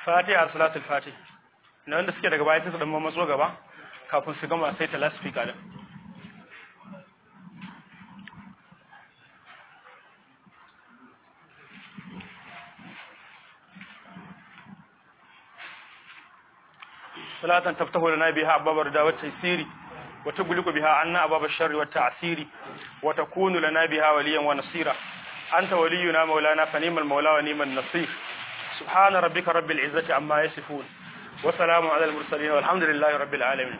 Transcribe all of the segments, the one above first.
fatiha salatul fatih na wanda suke daga baya sai su dan matso gaba kafin su gama sai ta last speaker din salatan taftahu lana biha ababar da wata tasiri wa tughliqu biha anna abab ash-sharri wat ta'siri wa takunu lana biha waliyan wa nasira anta waliyuna maulana fa ni'mal maula wa ni'man nasir subhana rabbika rabbil izzati amma yasifun wa salamun ala al-mursalin walhamdulillahi rabbil alamin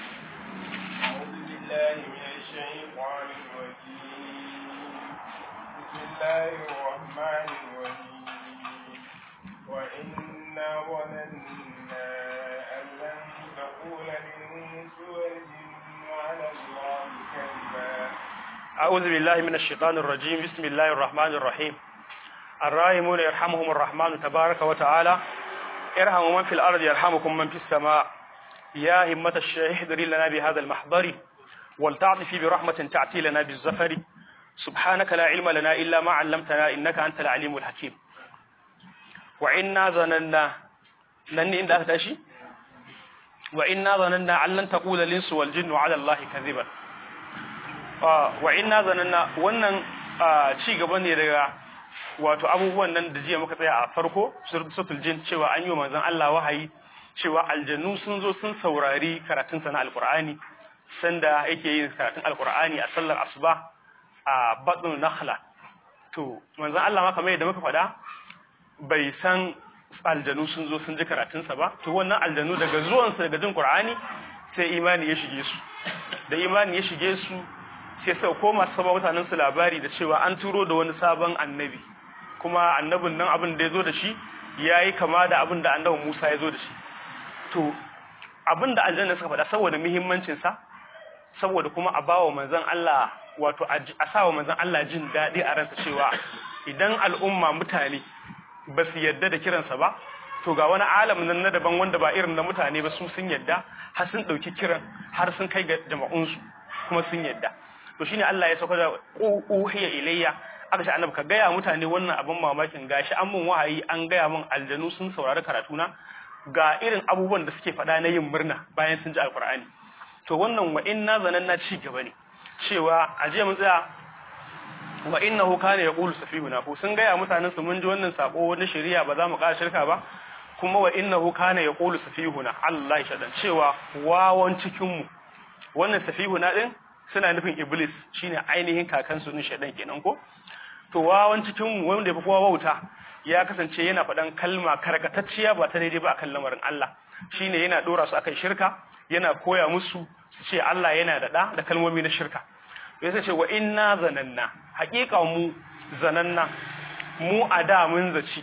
أعوذ بالله أعوذ بالله من الشيطان الرجيم بسم الله الرحمن الرحيم من الشيطان الرجيم بسم الله الرحمن الرحيم الراحمون يرحمهم الرحمن تبارك وتعالى ارحموا من في الأرض يرحمكم من في السماء يا همة الشيخ احضري لنا بهذا المحضر ولتعطفي برحمة تعتي لنا بالزفر سبحانك لا علم لنا إلا ما علمتنا إنك أنت العليم الحكيم وإنا ظننا نني إن تشي وإنا ظننا أن لن تقول الإنس والجن على الله كذبا wa inna zananna wannan ci gaba ne daga wato abubuwan nan da jiya muka tsaya a farko suratul jin cewa an yi wa manzon Allah wahayi cewa aljannu sun zo sun saurari karatun sa na alqur'ani sanda yake yin karatun alqur'ani a sallar asuba a batnul nakhla to manzon Allah ma kamar yadda muka faɗa bai san aljannu sun zo sun ji karatun sa ba to wannan aljannu daga zuwan sa daga jin qur'ani sai imani ya shige su da imani ya shige su sai sau koma saba mutanen su labari da cewa an turo da wani sabon annabi kuma annabin nan abin da ya zo da shi ya yi kama da abin da annabin Musa ya zo da shi to abin da aljanna suka faɗa saboda muhimmancinsa saboda kuma a bawa manzon Allah wato a sawa manzon Allah jin daɗi a ransa cewa idan al'umma mutane ba su yadda da kiransa ba to ga wani alam nan na daban wanda ba irin na mutane ba su sun yadda har sun ɗauki kiran har sun kai ga jama'unsu kuma sun yadda to shine Allah ya sauka da uhiya ilayya aka ce annabi ka gaya mutane wannan abin mamakin gashi an mun wahayi an gaya mun aljanu sun saurari karatuna ga irin abubuwan da suke faɗa na yin murna bayan sun ji alqur'ani to wannan wa inna zananna ci gaba ne cewa a jiya mun tsaya wa innahu kana yaqulu safihuna ko sun gaya mutanen su mun ji wannan sako wani shari'a ba za mu ƙara shirka ba kuma wa innahu kana yaqulu safihuna Allah ya shadan cewa wawan cikin mu wannan safihuna din suna nufin iblis shine ainihin kakansu ne shedan kenan ko to wawan cikin mu wanda yafi kowa wauta ya kasance yana faɗan kalma karkatacciya ba ta daidai ba akan lamarin Allah shine yana dora su akan shirka yana koya musu su ce Allah yana da da da kalmomi na shirka sai ce wa inna zananna haƙiƙa mu zananna mu a da mun zaci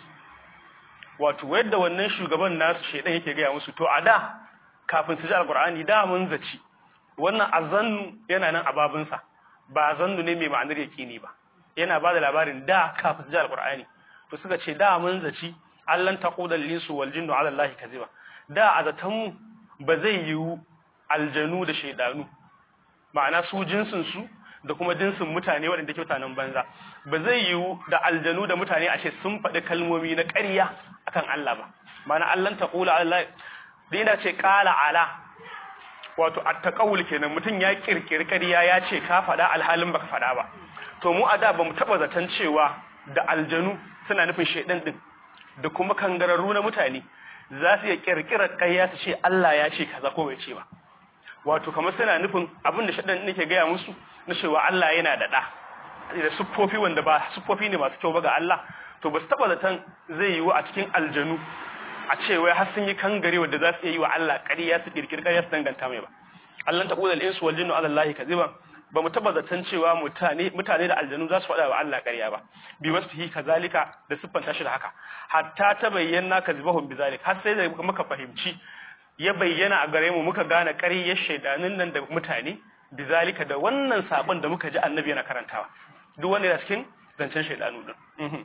wato yadda wannan shugaban nasu shedan yake gaya musu to a da kafin su ji alqur'ani da mun zaci wannan azannu yana nan a babinsa ba zannu ne mai ma'anar yaqini ba yana ba da labarin da kafin ji alqur'ani to suka ce da mun zaci allan taqudal linsu wal jinnu ala allahi kaziba da azatan mu ba zai yiwu aljanu da shaydanu ma'ana su jinsin su da kuma jinsin mutane waɗanda ke mutanen banza ba zai yiwu da aljanu da mutane a ce sun faɗi kalmomi na ƙarya akan Allah ba ma'ana allan taqula ala da yana ce qala ala wato attaqawul kenan mutum ya kirkiri ƙarya ya ce ka faɗa alhalin baka faɗa ba to mu a da bamu taba zaton cewa da aljanu suna nufin shedan din da kuma kangararru na mutane za su iya kirkira ƙarya su ce Allah ya ce kaza ko bai ce ba wato kamar suna nufin abin da shedan nake gaya musu na cewa Allah yana da da da siffofi wanda ba siffofi ne masu kyau ba ga Allah to ba su taba zaton zai yiwu a cikin aljanu a ce wai har sun yi kangare wanda za su yi wa Allah ƙarya su kirkir ƙarya su danganta mai ba Allah ta kula al-insu wal jinnu ala Allah kaziban ba mu taba zaton cewa mutane mutane da aljanu za su faɗa wa Allah ƙarya ba bi wasfihi kazalika da siffanta shi da haka hatta ta bayyana kazibahum bizalik har sai da muka fahimci ya bayyana a gare mu muka gane ƙaryar shaidanin nan da mutane bizalika da wannan sabon da muka ji annabi yana karantawa duk wanda yana cikin zancen shaidanu din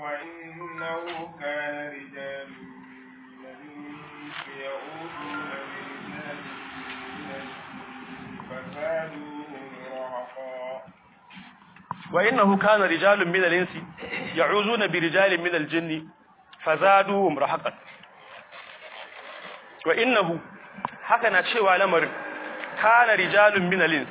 وإنه كان رجال من الإنس يعوذون برجال من الجن فزادوهم رهقا وإنه كان رجال من الإنس يعوذون برجال من الجن فزادوهم رهقا wa innahu haka na cewa lamarin kana rijalun min alins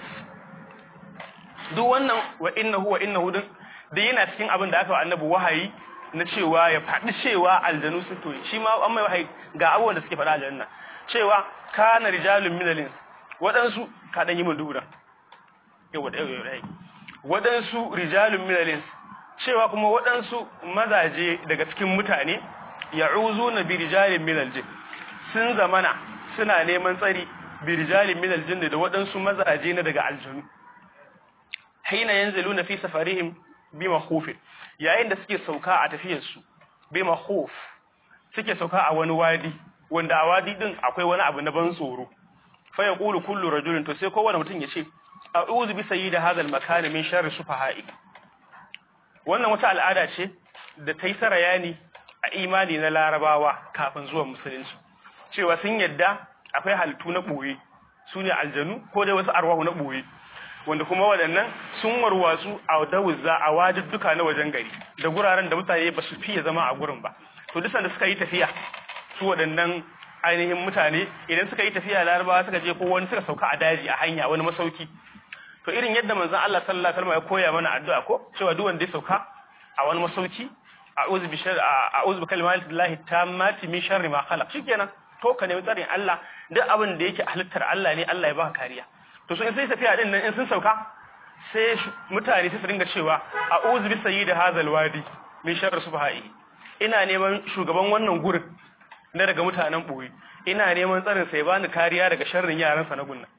duk wannan wa innahu wa innahu din da yana cikin abin da aka wa annabi wahayi na cewa ya faɗi cewa aljanu sun toye shi ma an mai wahayi ga abubuwan da suke faɗa aljanna cewa kana rijalun min alins waɗansu ka dan yi mun dubura yawa da yawa waɗansu rijalun min alins cewa kuma waɗansu mazaje daga cikin mutane ya'uzuna bi rijalin min aljin sun zamana suna neman tsari bi rijalin min aljin da waɗansu mazaje na daga aljanu haina yanziluna fi safarihim bi makhufin yayin da suke sauka a tafiyar su bi makhuf suke sauka a wani wadi wanda a wadi din akwai wani abu na ban tsoro fa yaqulu kullu rajulin to sai kowane mutum ya ce a'udhu bi sayyidi hadha al-makan min sharri sufaha'i wannan wata al'ada ce da ta yi sarayani a imani na larabawa kafin zuwa musulunci cewa sun yadda akwai halittu na ɓoye su ne aljanu ko dai wasu arwahu na ɓoye wanda kuma waɗannan sun warwatsu a dawuzza a wajibduka na wajen gari da guraren da mutane ba su fiye zama a gurin ba to duk da suka yi tafiya su waɗannan ainihin mutane idan suka yi tafiya larabawa suka je ko wani suka sauka a daji a hanya wani masauki to irin yadda manzon Allah sallallahu alaihi wasallam ya koya mana addu'a ko cewa duk wanda ya sauka a wani masauki a'udhu bi sharri a'udhu bi kalimatillahi tammati min sharri ma khalaq shikenan to ka nemi tsarin Allah duk abin da yake halittar Allah ne Allah ya baka kariya to so in sai tafiya din nan in sun sauka sai mutane su dinga cewa a'udhu bi sayyidi hadzal wadi min sharri subha'i ina neman shugaban wannan gurin na daga mutanen boye ina neman tsarin sai bani kariya daga sharrin yaransa na gunna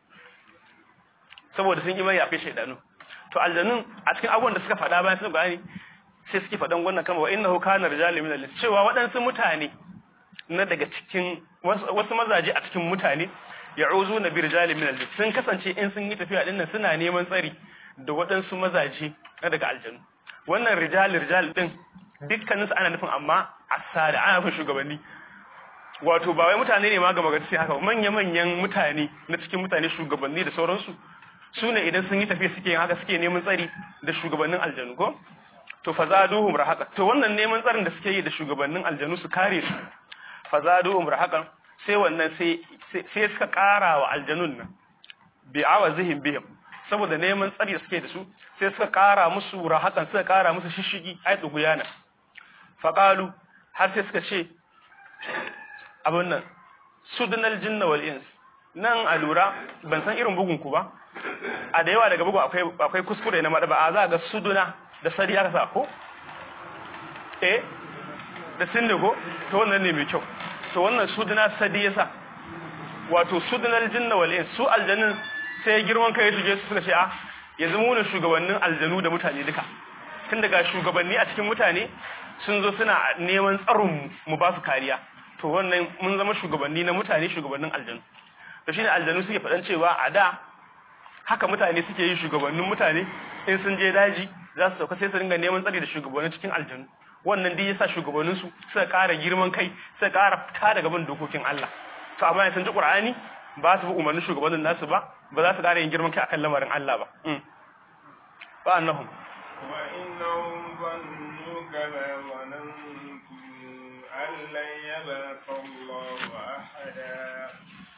saboda sun yi mai yafe shaidanu to aljanun a cikin abubuwan da suka faɗa bayan sun gani sai suke faɗan wannan kama wa innahu kana rijalun min al cewa waɗansu mutane na daga cikin wasu mazaje a cikin mutane ya'uzu na bi rijalun min al sun kasance in sun yi tafiya dinnan suna neman tsari da waɗansu mazaje na daga aljanu wannan rijal rijal din dukkanin su ana nufin amma asada ana nufin shugabanni wato ba wai mutane ne ma ga magana sai haka manya-manyan mutane na cikin mutane shugabanni da sauransu su ne idan sun yi tafiya suke yin haka suke neman tsari da shugabannin aljanu ko to fazaduhum rahaqa to wannan neman tsarin da suke yi da shugabannin aljanu su kare su fazaduhum rahaqa sai wannan sai sai suka ƙara wa aljanun nan bi awazihim bihim saboda neman tsari da suke da su sai suka ƙara musu rahaqan suka ƙara musu shishigi ai duguyana faqalu har sai suka ce abin nan sudnal jinna wal ins nan a lura ban san irin bugun ku ba a da yawa daga bugu akwai akwai kuskure na madaba a za ga suduna da sari aka sa ko eh da sinne ko to wannan ne mai kyau to wannan suduna sadi yasa wato sudunal jinna wal ins su aljannin sai girman kai su je su suka ce a yanzu mu ne shugabannin aljanu da mutane duka tun daga shugabanni a cikin mutane sun zo suna neman tsaron mu ba su kariya to wannan mun zama shugabanni na mutane shugabannin aljanu to shine aljanu suke faɗan cewa a da haka mutane suke yi shugabannin mutane in sun je daji za su sauka sai su ringa neman tsari da shugabannin cikin aljanu wannan dai yasa shugabannin su suka ƙara girman kai suka ƙara fita daga bin dokokin Allah to amma sun ji Qur'ani ba su bi umarnin shugabannin nasu ba ba za su ƙara yin girman kai akan lamarin Allah ba ba annahum wa innahum zannu kama zanantum an lan yabqa Allahu ahada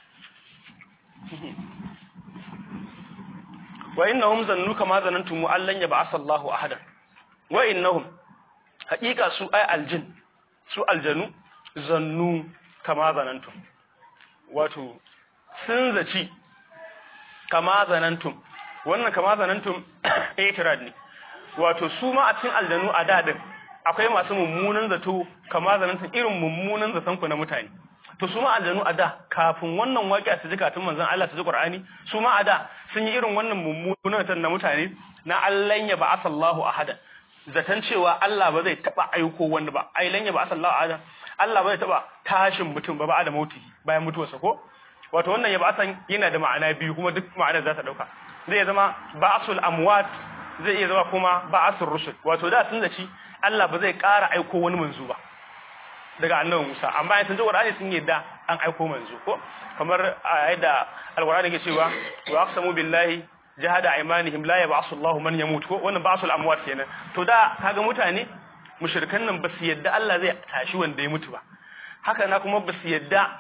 wa innahum zannu kama zanantum allan yab'asa Allahu ahadan wa innahum haqiqa su ay aljin su aljanu zannu kama zanantum wato sun zaci kama zanantum wannan kama zanantum itirad ne wato su ma a cikin aljanu a dadin akwai masu mummunan zato kama zanantum irin mummunan zaton ku na mutane to su ma aljanu a da kafin wannan waƙiya su ji katun manzon Allah su ji Qur'ani su ma a da sun yi irin wannan mummunan zaton na mutane na Allah ya ba'asa Allahu ahadan zaton cewa Allah ba zai taba aiko wanda ba ai lan ya ba'asa Allahu ahadan Allah ba zai taba tashin mutum ba ba da mauti bayan mutuwarsa ko wato wannan ya ba'asan yana da ma'ana biyu kuma duk ma'anar za ta dauka zai zama ba'asul amwat zai iya zama kuma ba'asul rusul wato da sun zaci Allah ba zai ƙara aiko wani manzo ba daga annabi Musa amma in sun ji Qur'ani sun yadda an aiko manzo ko kamar yadda Al-Qur'ani ke cewa wa aqsamu billahi jahada aymanihim la yab'asu Allahu man yamut ko wannan ba'sul amwat kenan to da kaga mutane mushrikan nan ba su yadda Allah zai tashi wanda ya mutu ba haka na kuma ba su yadda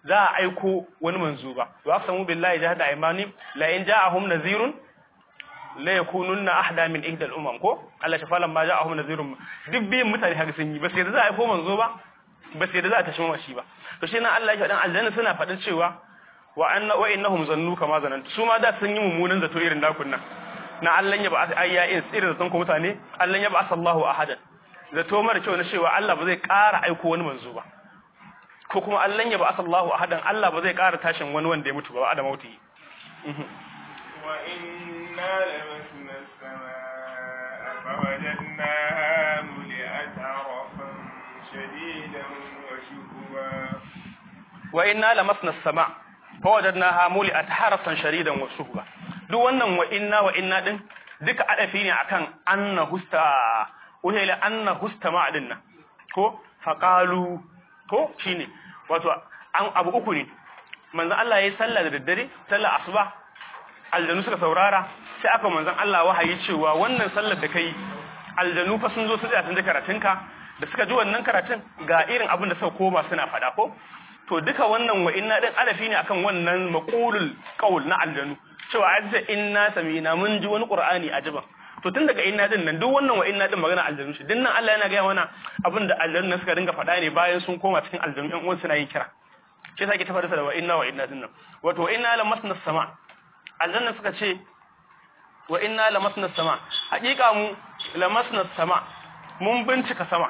za a aiko wani manzo ba wa aqsamu billahi jahada aymanim la in ja'ahum nadhirun la yakununna ahda min ihdal umam ko Allah ta falan ma ja'ahum nadhirun duk biyin mutane haka sun yi ba sai da za a aiko manzo ba ba sai da za a tashi mashi ba to shi nan Allah ya faɗin aljanna suna faɗin cewa wa anna wa innahum zannu kama zanantu su ma da sun yi mummunan zato irin nakun nan na Allah ya ba ayya irin zaton ku mutane Allah ya ba sallahu ahadan zato mara kyau na cewa Allah ba zai ƙara aiko wani manzo ba ko kuma Allah ya ba sallahu ahadan Allah ba zai ƙara tashin wani wanda ya mutu ba a da mauti wa inna lamasna as-samaa fawajadnaha muli'at arafan shadidan wa shuhuba wa inna lamasna as-samaa fawajadnaha muli'at harasan shadidan wa shuhuba duk wannan wa inna wa inna din duka adafi ne akan anna husta wahila anna husta ma'adin nan ko faqalu ko shine wato an abu uku ne manzon Allah yayi sallah da daddare sallar asuba aljanu suka saurara sai aka manzon Allah wahayi cewa wannan sallar da kai aljanu fa sun zo su tsaya sun ji karatunka da suka ji wannan karatun ga irin abin da suka koma suna fada ko to duka wannan wa inna din adafi ne akan wannan maqulul qaul na aljanu cewa azza inna samina mun ji wani qur'ani ajiban to tun daga inna din nan duk wannan wa inna din magana aljanu shi dinnan Allah yana ga mana abin da aljanu nan suka dinga faɗa ne bayan sun koma cikin aljanu ɗan uwan suna yin kira shi yasa ke tafarsa da wa inna wa inna din nan wato wa inna lamasna sama aljanna suka ce wa inna lamasna sama hakika mu lamasna sama mun bincika sama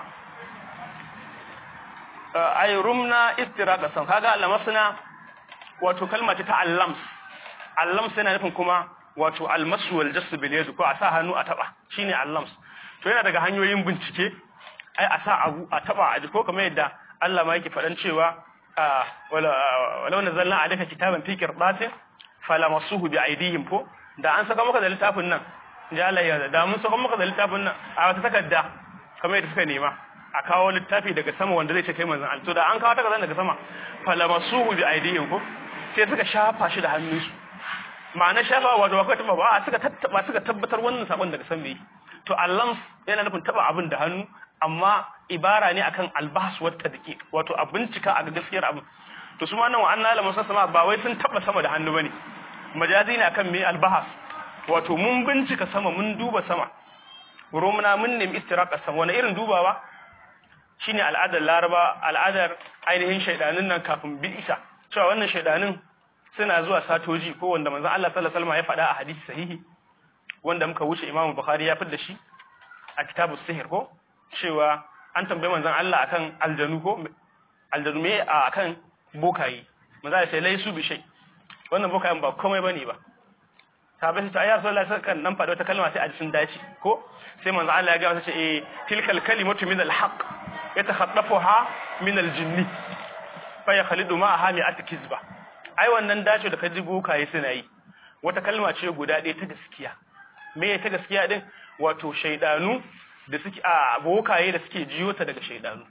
ay rumna istiraqa sam kaga lamasna wato kalma ce ta allams allams yana nufin kuma wato almasu wal jassu bil yad ko a sa hannu a taba shine allams to yana daga hanyoyin bincike ai a sa abu a taba a ko kamar yadda Allah ma yake faɗan cewa wala wala nazalna alayka kitaban fi qirdatin falamasuhu bi aydihim ko da an saka maka da littafin nan ja Allah ya da mun saka maka da littafin nan a wata takarda kamar yadda suka nema a kawo littafi daga sama wanda zai ce kai manzon Allah to da an kawo takardar daga sama falamasuhu bi aydihim ko sai suka shafa shi da hannunsu ma'ana shafa wato ba kai taba ba suka tattaba suka tabbatar wannan sakon daga san me to Allah yana nufin taba abin da hannu amma ibara ne akan albahs wa tadqiq wato a bincika a gaskiyar abin to su ma nan wa anna lamu sama ba wai sun taba sama da hannu bane majazi ne akan me albahas wato mun bincika sama mun duba sama romna mun nemi istiraqa sama wani irin dubawa shine al'adar laraba al'adar ainihin shaidanin nan kafin bi'isa cewa wannan shaidanin suna zuwa satoji ko wanda manzon Allah sallallahu alaihi wasallam ya faɗa a hadisi sahihi wanda muka wuce Imam Bukhari ya fidda shi a kitabus sihir ko cewa an tambaye manzon Allah akan aljanu ko aljanu me akan bokayi manzon Allah sai laisu bi shay wannan bokayen ba komai bane ba sabai ta ayar sallallahu alaihi wasallam nan faɗa wata kalma sai a sun dace ko sai manzon Allah ya ga masa ce eh tilkal kalimatu min al-haqq yatakhaddafuha min al-jinni fa yakhlidu ma'aha mi'at kizba ai wannan dace da kaji bokaye suna yi wata kalma ce guda ɗaya ta gaskiya me ta gaskiya din wato shaidanu da suke a bokaye da suke jiyo ta daga shaidanu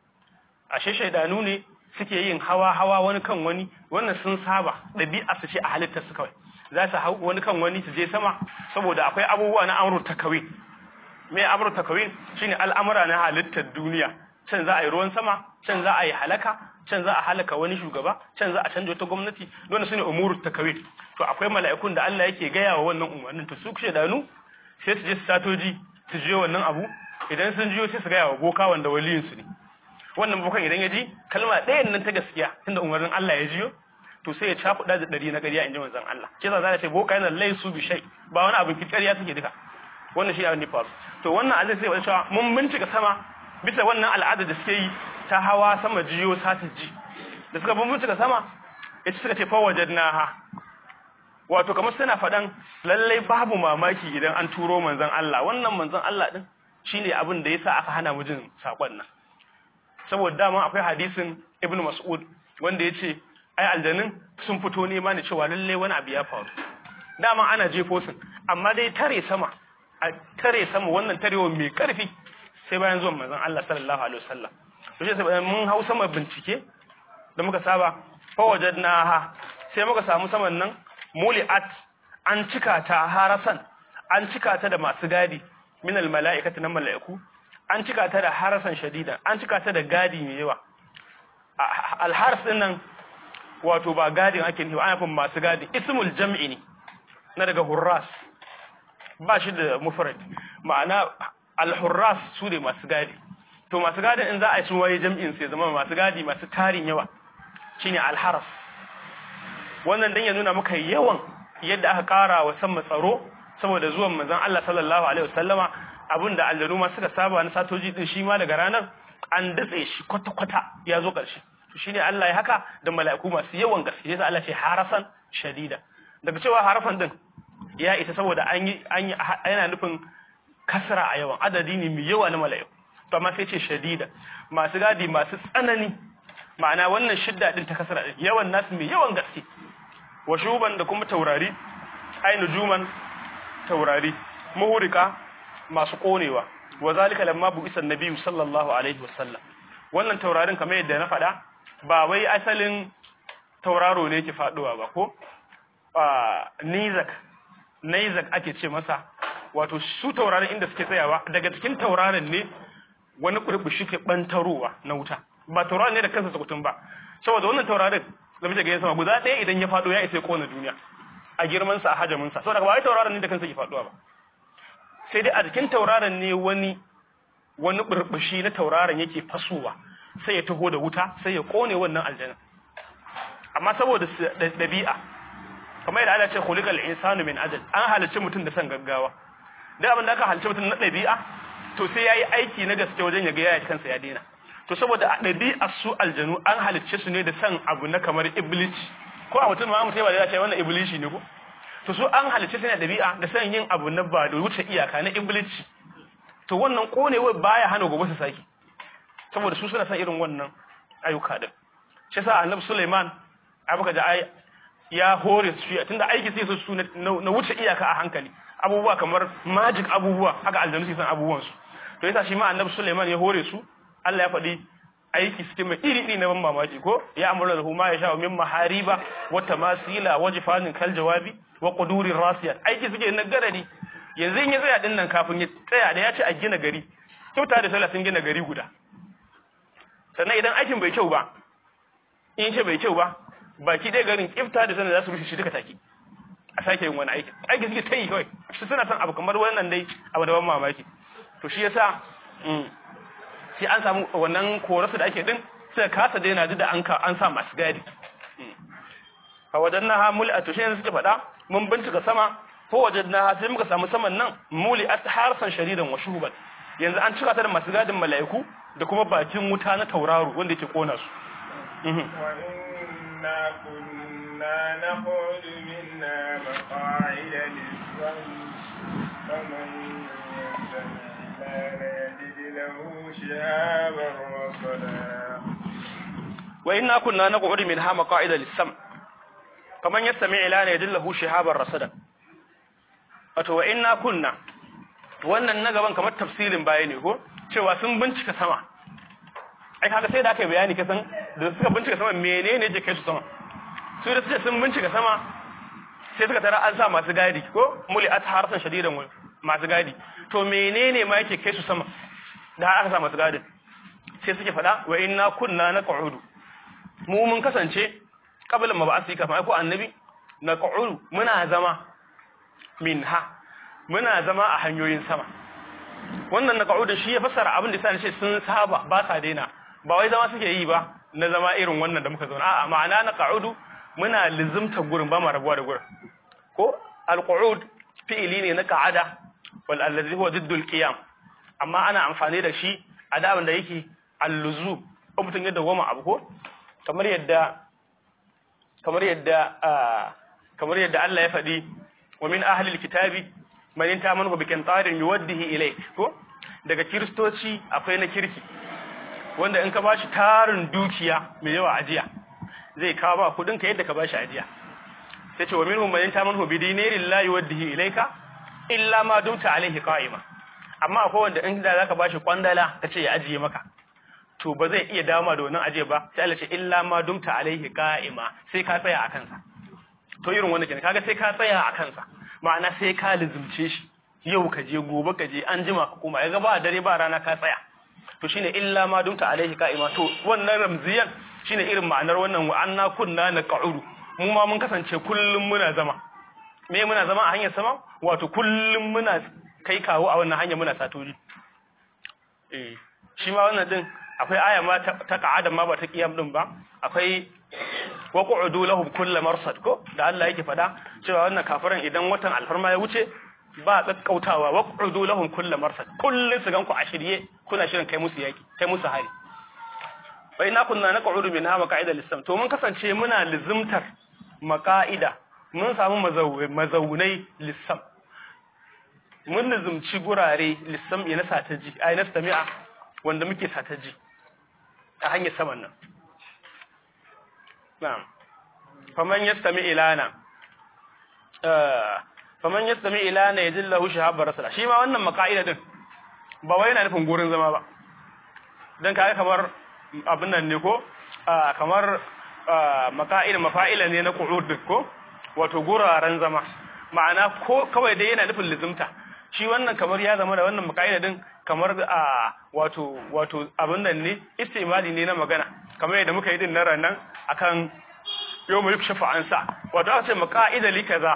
ashe shaidanu ne suke yin hawa hawa wani kan wani wannan sun saba ɗabi'a su ce a halittar su kawai za su hau wani kan wani su je sama saboda akwai abubuwa na amrul takawin me amrul takawin shine al'amura na halittar duniya can za a yi ruwan sama can za a yi halaka can za a halaka wani shugaba can za a canja wata gwamnati don su ne umurut takawin to akwai mala'ikun da Allah yake gaya wa wannan umarnin to su kushe danu sai su je su satoji su je wannan abu idan sun jiyo sai su gaya wa boka wanda waliyin su ne wannan bokan idan ya ji kalma ɗayan nan ta gaskiya tunda umarnin Allah ya jiyo to sai ya cakuɗa da ɗari na ƙarya in ji manzon Allah kisa za ta ce boka yana laisu bi shay ba wani abin ƙarya suke duka wannan shi abin da faru to wannan azai sai wani cewa mun bincika sama bisa wannan al'ada da suke yi ta hawa sama jiyo sata ji da suka bincika sama ya suka ce fawajadnaha wato kamar suna faɗan lallai babu mamaki idan an turo manzon Allah wannan manzon Allah din shine abin da yasa aka hana mu jin sakon nan saboda dama akwai hadisin Ibn Mas'ud wanda yace ai aljannin sun fito nema ne cewa lallai wani abu ya faru dama ana jefo sun amma dai tare sama a tare sama wannan tarewa mai karfi sai bayan zuwan manzon Allah sallallahu alaihi wasallam to shi sai mun hau sama bincike da muka saba fa wajadnaha sai muka samu saman nan muli'at an cika ta harasan an cika ta da masu gadi min almala'ikati nan mala'iku an cika ta da harasan shadida an cika ta da gadi mai yawa alharas din nan wato ba gadin ake nufi ana nufin masu gadi ismul jam'i ne na daga hurras ba shi da mufrad ma'ana al-hurras su ne masu gadi to masu gadin in za a yi sun waye jam'in sai zama masu gadi masu tarin yawa shine al-haras wannan dan ya nuna maka yawan yadda aka kara wa sama tsaro saboda zuwan manzon Allah sallallahu alaihi wasallama abinda aljanu ma suka saba na satoji din shi ma daga ranar an datse shi kwata kwata ya zo karshe to shine Allah ya haka da mala'iku masu yawan gaske sai Allah ce harasan shadida daga cewa harafan din ya isa saboda an yi an yi yana nufin kasra a yawan adadi ne mai yawa na mala'iku to amma sai ce shadida masu gadi masu tsanani ma'ana wannan shidda din ta kasra din yawan nasu mai yawan gaske wa shuban da kuma taurari ai nujuman taurari muhurika masu konewa wa zalika lamma bu isa nabiyyu sallallahu alaihi wasallam wannan taurarin kamar yadda na faɗa ba wai asalin tauraro ne yake faduwa ba ko nizak nizak ake ce masa wato su taurarin inda suke tsayawa daga cikin taurarin ne wani kurbushi ke bantarowa na wuta ba taurarin ne da kansa sukutun ba saboda wannan taurarin da muke ga sama guda ɗaya idan ya fado ya isa ya kona duniya a girman sa a hajamin sa saboda ba wai tauraron ne da kansa ke faduwa ba sai dai a cikin tauraron ne wani wani burbushi na tauraron yake fasowa sai ya taho da wuta sai ya kone wannan aljanna amma saboda dabi'a kamar yadda Allah ce khuliqal insanu min ajal an halicci mutum da san gaggawa da abin da aka halicci mutum na dabi'a to sai yayi aiki na gaske wajen ya ga yaya kansa ya daina to saboda a dabi'a su aljanu an halicce su ne da san abu na kamar iblis ko a mutum ma mutum ba da ya ce wannan iblishi ne ko to su an halicce su ne da dabi'a da san yin abu na ba da wuce iyaka na iblis to wannan konewa baya hana gobe su saki saboda su suna san irin wannan ayyuka din shi yasa annabi Sulaiman abuka da ai ya hore su tunda aiki sai su na wuce iyaka a hankali abubuwa kamar magic abubuwa haka aljanu su san abubuwan su to yasa shi ma annabi Sulaiman ya hore su Allah ya faɗi aiki suke mai iri iri na ban mamaki ko ya amuru lahu ma yasha min mahariba wa tamasila wa jifanin kal jawabi wa qudurir rasiyat aiki suke na garari yanzu in ya tsaya din nan kafin ya tsaya da ya ce a gina gari kyauta da sallah sun gina gari guda sannan idan aikin bai kyau ba in ce bai kyau ba baki ɗaya garin kifta da sanar za su rushe shi duka take a sake yin wani aiki aiki suke ta yi kawai su suna son abu kamar wannan dai abu da ban mamaki to shi yasa sai an samu wannan korasu da ake din sai kasa daina duk da an ka an sa masu gadi a wajen na muli a tushe suke faɗa mun bincika sama ko wajen na sai muka samu saman nan muli a harsan sharidan wa shuhuban yanzu an cika ta da masu gadin mala'iku da kuma bakin wuta na tauraro wanda yake kona su وإنا كنا نقعد منا مقاعد للسمع فمن يستمع الآن يجد له شهابا رصدا وإنا كنا نقعد منها مقاعد للسمع فمن يستمع الآن يجد له شهابا رصدا wato wa inna kunna wannan na gaban kamar tafsirin baya ne ko cewa sun bincika sama ai kaga sai da aka yi bayani kasan da suka bincika sama menene yake kai su sama su da suke sun bincika sama sai suka tara an sa masu gadi ko muli at harsan shadidan wal masu gadi to menene ma yake kai su sama da har aka sa masu gadin sai suke fada wa inna kunna naq'udu mu mun kasance qabla ma ba'asi kafin ko annabi naq'udu muna zama minha muna zama a hanyoyin sama wannan naq'udu shi ya fassara abin da sai ce sun saba ba sa daina ba wai zama suke yi ba na zama irin wannan da muka zauna a'a ma'ana na qa'udu muna lizimta gurin ba ma rabuwa da gurin ko al-qu'ud fi'ili ne na qa'ada wal allazi huwa diddu al-qiyam amma ana amfani da shi a da da yake al-luzu ko mutun yadda goma abu ko kamar yadda kamar yadda kamar yadda Allah ya faɗi wa min ahli al-kitabi man intamanu bi qintarin yuwaddihi ilayk ko daga kiristoci akwai na kirki wanda in ka bashi tarin dukiya mai yawa ajiya zai kawo ba kudin ka yadda ka bashi ajiya sai ce wa minhum man tamanhu bi dinarin la yuwaddihi ilayka illa ma dumta alaihi qa'ima amma akwai wanda in da zaka bashi kwandala kace ya ajiye maka to ba zai iya dama da wannan ajiye ba sai Allah ce illa ma dumta alaihi qa'ima sai ka tsaya a kansa to irin wannan kenan kaga sai ka tsaya a kansa ma'ana sai ka lizumce shi yau ka je gobe ka je an jima ka koma yaga ba dare ba rana ka tsaya to shine illa ma dumta alaihi qa'ima to wannan ramziyan shine irin ma'anar wannan wa anna kunna naq'udu mu ma mun kasance kullum muna zama me muna zama a hanyar sama wato kullum muna kai kawo a wannan hanyar muna satoji eh shi ma wannan din akwai aya ma ta ka'ada ma ba ta kiyam din ba akwai waqu'udu lahum kullu marsad ko da Allah yake fada cewa wannan kafiran idan watan alfarma ya wuce ba tsakkautawa waqu'udu lahum kullu marsad kullun su ganku a shirye kuna shirin kai musu yaki kai musu hari wa inna kunna naq'udu minha maq'ida lis-sam to mun kasance muna lizimtar maqa'ida mun samu mazaunai lis-sam mun lizimci gurare lis-sam ina sataji ai nastami'a wanda muke sataji a hanyar saman nan na'am faman yastami ilana faman yastami ilana yajillahu shahabbar rasula shi ma wannan maqaida din ba wai yana nufin gurin zama ba dan kai kamar abin nan ne ko kamar maqaida mafa'ila ne na qu'ud ko wato guraren zama ma'ana ko kawai dai yana nufin lizimta shi wannan kamar ya zama da wannan maqaida din kamar a wato wato abin nan ne istimali ne na magana kamar yadda muka yi din na ranan akan yau mu yukshafa an sa wato aka ce maqaida li kaza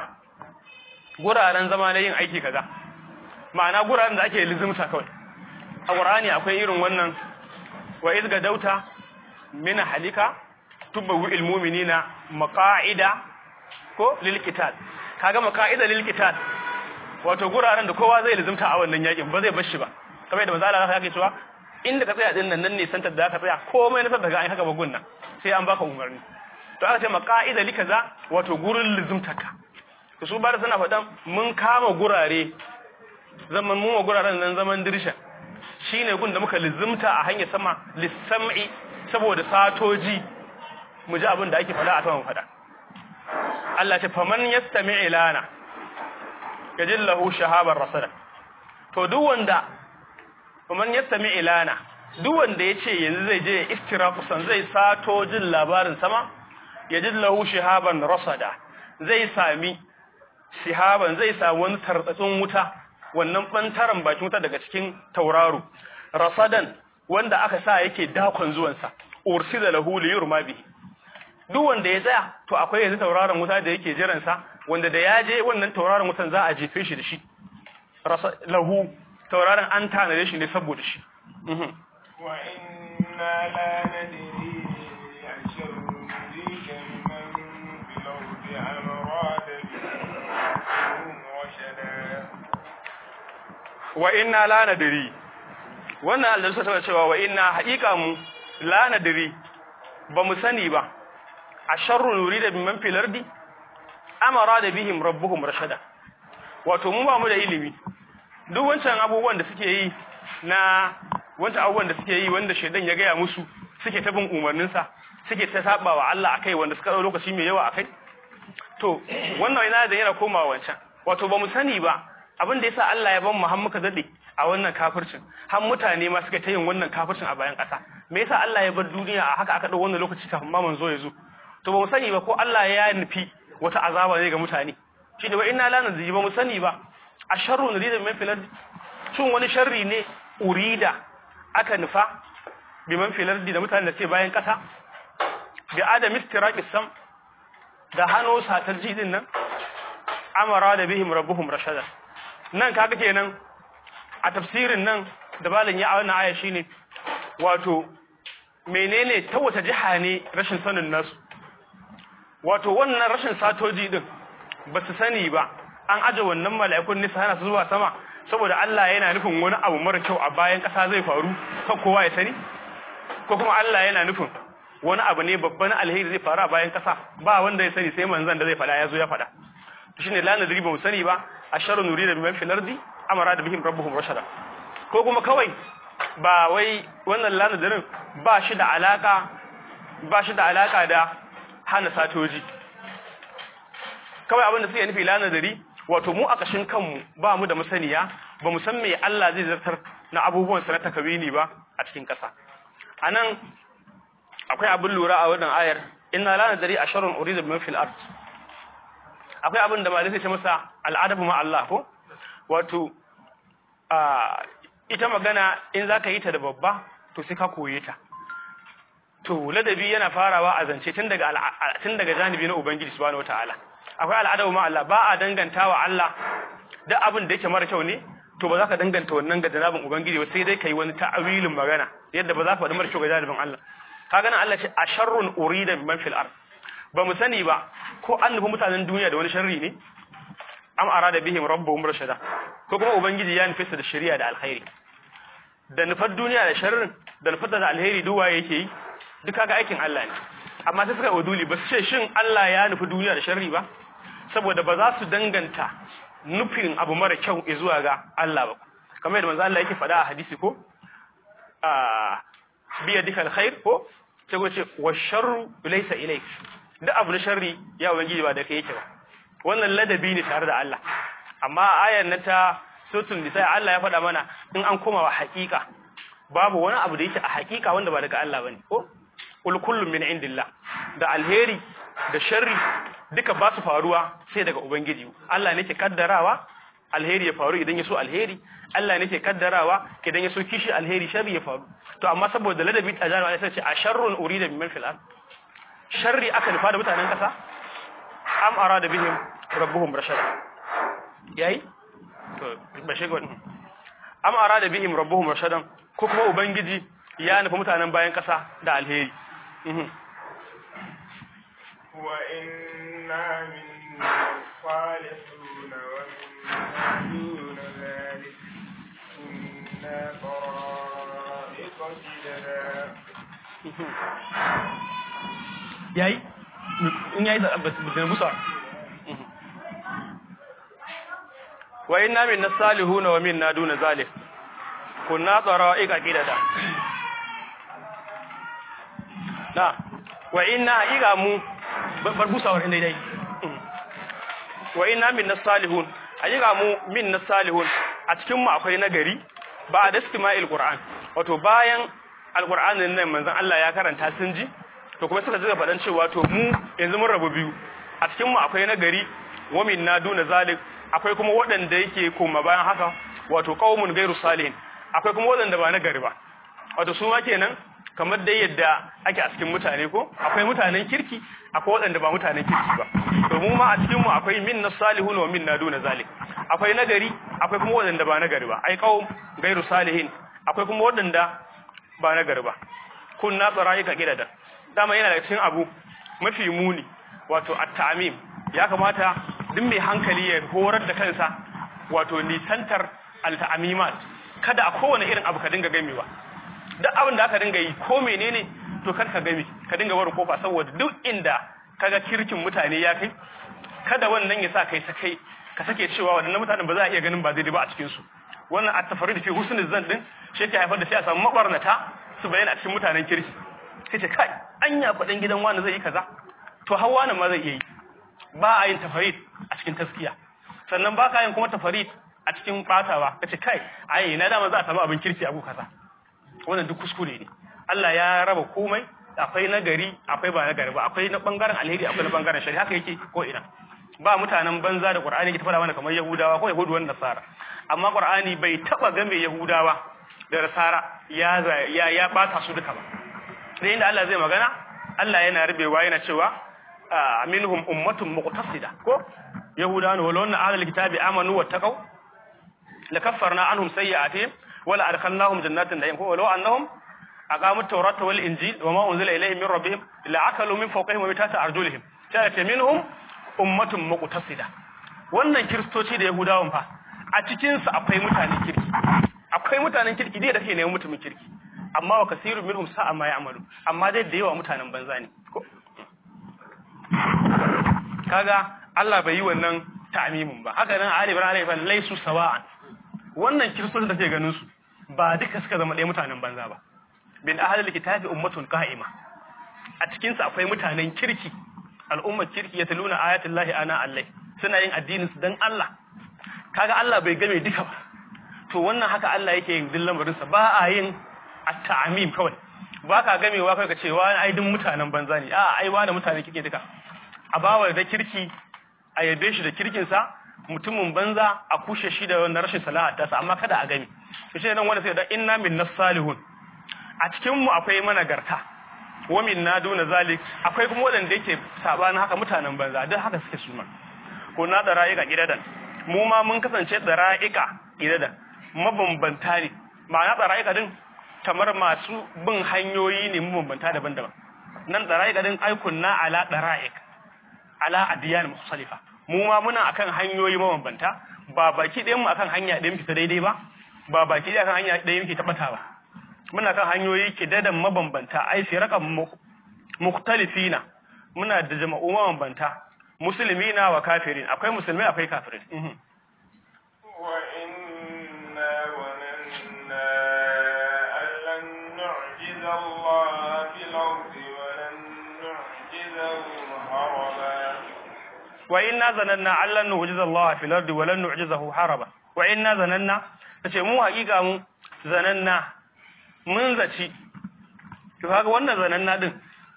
guraren zama na yin aiki kaza ma'ana guraren da ake lizimta kawai a qur'ani akwai irin wannan wa iz gadauta min halika tubawu il mu'minina maqaida ko lil qital kaga maqaida lil qital wato guraren da kowa zai lizimta a wannan yakin ba zai bar shi ba kamar yadda manzo Allah ya cewa inda ka tsaya din nan nan ne santar da ka tsaya komai na daga an haka bagun nan sai an baka umarni to aka ce maqaida li kaza wato gurin lizimtaka to su bada suna faɗan mun kama gurare zaman mu guraren nan zaman dirsha shine gun da muka lizimta a hanyar sama lissam'i saboda satoji mu ji abin da ake faɗa a saman faɗa Allah ce faman yastami ilana yajillahu shahabar rasada to duk wanda faman yastami ilana duk wanda yace yanzu zai je istirafusan zai sato jin labarin sama yajillahu shahaban rasada zai sami shihaban zai sami wani tartsatsin wuta wannan bantaran bakin wuta daga cikin tauraro rasadan wanda aka sa yake dakon zuwansa ursila lahu liyurma bihi duk wanda ya tsaya to akwai yanzu tauraron wuta da yake jiran sa wanda da ya je wannan tauraron wutan za a jefe shi da shi lahu tauraron an tanade shi ne saboda shi wa inna la nadri ashru mudika man fil ardi amrada bihim rashada wa inna la nadri wannan Allah suka cewa wa inna haqiqa mu la nadri ba mu sani ba a sharrun yurida biman fil ardi amara da bihim rabbuhum rashada wato mu ba mu da ilimi duk wancan abubuwan da suke yi na wancan abubuwan da suke yi wanda shedan ya gaya musu suke ta bin umarnin sa suke ta saba wa Allah akai wanda suka dau lokaci mai yawa akai to wannan yana da yana komawa wancan wato ba mu sani ba abin da yasa Allah ya ban mu har muka dade a wannan kafircin har mutane ma suka ta yin wannan kafircin a bayan ƙasa me yasa Allah ya bar duniya a haka aka dau wannan lokaci kafin ma manzo ya zo to ba mu sani ba ko Allah ya nufi wata azaba ne ga mutane shi da ba inna la nadri ba mu sani ba a sharru nurida min fil ardi shin wani sharri ne urida aka nufa bi man fil ardi da mutanen da ke bayan kasa bi adam istiraqis sam da hano satar jidin nan amara da bihim rabbuhum rashada nan kaga kenan a tafsirin nan da balin ya a wannan aya shine wato menene ta wata jiha ne rashin sanin nasu wato wannan rashin satoji din ba su sani ba an aje wannan mala'ikun nisa hana su zuwa sama saboda Allah yana nufin wani abu mara kyau a bayan ƙasa zai faru kan kowa ya sani ko kuma Allah yana nufin wani abu ne babban alheri zai faru a bayan ƙasa ba wanda ya sani sai manzon da zai faɗa ya zo ya faɗa shine la nadri ba mu sani ba asharu nurida biman fil ardi amara da bihim rabbuhum rashada ko kuma kawai ba wai wannan la nadrin ba shi da alaka ba shi da alaka da hana satoji kawai abin da suke nufi la nadari wato mu a kashin kanmu ba mu da masaniya ba mu san me Allah zai zartar na abubuwan sa na takawini ba a cikin kasa anan akwai abin lura a wannan ayar inna la nadari asharun urida biman fil ard akwai abin da malai sai ce masa al'adabu ma Allah ko wato a ita magana in zaka yi ta da babba to sai ka koye ta to ladabi yana farawa a zance tun daga tun daga janibi na ubangiji subhanahu wataala akwai al'adabu ma Allah ba a dangantawa Allah duk abin da yake mara kyau ne to ba za ka danganta wannan ga janabin ubangiji ba sai dai kai wani ta'awilin magana yadda ba za ka faɗi mara kyau ga janibin Allah ka gana Allah ce a sharrun urida man fil ard ba mu sani ba ko an nufi mutanen duniya da wani sharri ne am arada bihim rabbuhum rashada ko kuma ubangiji ya nufi su da shari'a da alkhairi da nufar duniya da sharrin da nufar da alheri duk waye yake yi duk kaga aikin Allah ne amma sai suka waduli ba su ce shin Allah ya nufi duniya da sharri ba saboda ba za su danganta nufin abu mara kyau zuwa ga Allah ba kamar yadda manzo Allah yake faɗa a hadisi ko a biya dika alkhair ko sai ko ce wa sharru laysa ilayk duk abu na sharri ya ubangiji ba da kai yake ba wannan ladabi ne tare da Allah amma ayar na ta suratul nisa Allah ya faɗa mana in an koma wa haƙiƙa babu wani abu da yake a haƙiƙa wanda ba daga Allah bane ko kul kullum min indillah da alheri da sharri duka ba su faruwa sai daga ubangiji Allah ne ke kaddarawa alheri ya faru idan ya so alheri Allah ne ke kaddarawa idan ya so kishi alheri sharri ya faru to amma saboda ladabi ta jarawa sai ce a sharrun urida min fil ard sharri aka nufa da mutanen kasa am arada bihim rabbuhum rashad yayi to ba shi gwan am arada bihim rabbuhum rashadan ko kuma ubangiji ya nufa mutanen bayan kasa da alheri وإنا منا الصالحون ومنا دون ذلك كنا طرائق كددا yayi in yayi da busa wa inna minna salihuna wa minna duna zalik kunna tsara'iqa qidada na wa inna haqiqa mu bar busawar inda dai wa inna minna salihun haqiqa mu minna salihun a cikin mu akwai nagari ba da istima'il qur'an wato bayan alqur'anin nan manzon Allah ya karanta sun ji to kuma suka jiga fadan cewa to mu yanzu mun rabu biyu a cikin mu akwai nagari wa minna duna zalik akwai kuma waɗanda yake koma bayan haka wato qaumun gairu salihin akwai kuma waɗanda ba nagari ba wato su ma kenan kamar dai yadda ake a cikin mutane ko akwai mutanen kirki akwai waɗanda ba mutanen kirki ba to mu ma a cikin mu akwai minna salihun wa minna duna zalik akwai nagari akwai kuma waɗanda ba nagari ba ai qaum gairu salihin akwai kuma waɗanda ba nagari ba kunna tsaraika gidada dama yana daga cikin abu mafi muni wato at-ta'mim ya kamata duk mai hankali ya horar da kansa wato nisantar al-ta'mimat kada a kowane irin abu ka dinga gamewa duk abin da aka dinga yi ko menene to kar ka game ka dinga barin kofa saboda duk inda kaga kirkin mutane ya kai kada wannan ya sa kai sakai ka sake cewa wadannan mutanen ba za a iya ganin ba daidai ba a cikin su wannan at-tafarid fi husnul zan din shi ke haifar da sai a samu mabarnata su bayyana a cikin mutanen kirki sai ce kai anya kudin gidan wani zai yi kaza to har wani ma zai iya yi ba a yin tafarid a cikin taskiya sannan ba ka yin kuma tafarid a cikin batawa kace kai ai na dama za a samu abin kirki a gu kaza wannan duk kuskure ne Allah ya raba komai akwai nagari akwai ba nagari ba akwai na bangaren alheri akwai na bangaren shari haka yake ko ina ba mutanen banza da Qur'ani ke fara mana kamar Yahudawa ko Yahudu wanda Nasara amma Qur'ani bai taba game Yahudawa da Nasara ya ya ya bata su duka ba sai inda Allah zai magana Allah yana rubewa yana cewa minhum ummatun muqtasida ko Yahudawa ne walonna ahlul kitabi amanu wattaqau lakaffarna anhum sayyi'atihim wala adkhalnahum jannatin na'im ko walau annahum aqamu at-taurata wal injil wama unzila ilayhim min rabbihim la'akalu min fawqihim wa min tahti arjulihim sai ce minhum ummatun muqtasida wannan kristoci da yahudawan fa a cikin su akwai mutanen kirki akwai mutanen kirki dai da ke neman mutumin kirki amma wa kasirun minhum sa'a ma ya'malu amma dai da yawa mutanen banza ne kaga Allah bai yi wannan ta'mimin ba haka nan Ali ibn Ali fa laysu sawa'an wannan kiristoci da ke ganin su ba duka suka zama ɗaya mutanen banza ba bin ahlul kitabi ummatun qa'ima a cikin su akwai mutanen kirki al'ummar kirki ya taluna ayatul lahi ana allai suna yin addinin su dan Allah kaga Allah bai game duka ba to wannan haka Allah yake yin dillan barin sa ba a yin at-ta'mim kawai ba ka gamewa kai ka ce wa ai duk mutanen banza ne a ai wani mutanen kirki duka a bawa da kirki a yabe shi da kirkin sa mutumin banza a kushe shi da wannan rashin salaha ta sa amma kada a gami to shi nan wanda sai da inna minnas salihun a cikin mu akwai managarta wa minna duna zalik akwai kuma wadanda yake sabanin haka mutanen banza duk haka suke suna ko na dara'ika gidadan mu ma mun kasance dara'ika gidadan mabambanta ne ma'ana dara'ika din kamar masu bin hanyoyi ne mabambanta daban-daban nan dara'ika din aikun na ala dara'ik ala adiyan mukhtalifa mu ma muna akan hanyoyi mabambanta ba baki ɗayan mu akan hanya ɗayan fita daidai ba ba baki ɗaya akan hanya ɗayan muke tabbata ba muna kan hanyoyi kidadan mabambanta ai firaqan mukhtalifina muna da jama'u mabambanta muslimina wa kafirin akwai musulmai akwai kafirin wa inna wananna allan nu'jiza Allah fil ardi wa lan nu'jizahu haraba wa inna zananna allan nu'jiza Allah fil ardi wa lan nu'jizahu haraba wa inna zananna tace mu haƙiƙa mu zananna mun zaci to kaga wannan zananna din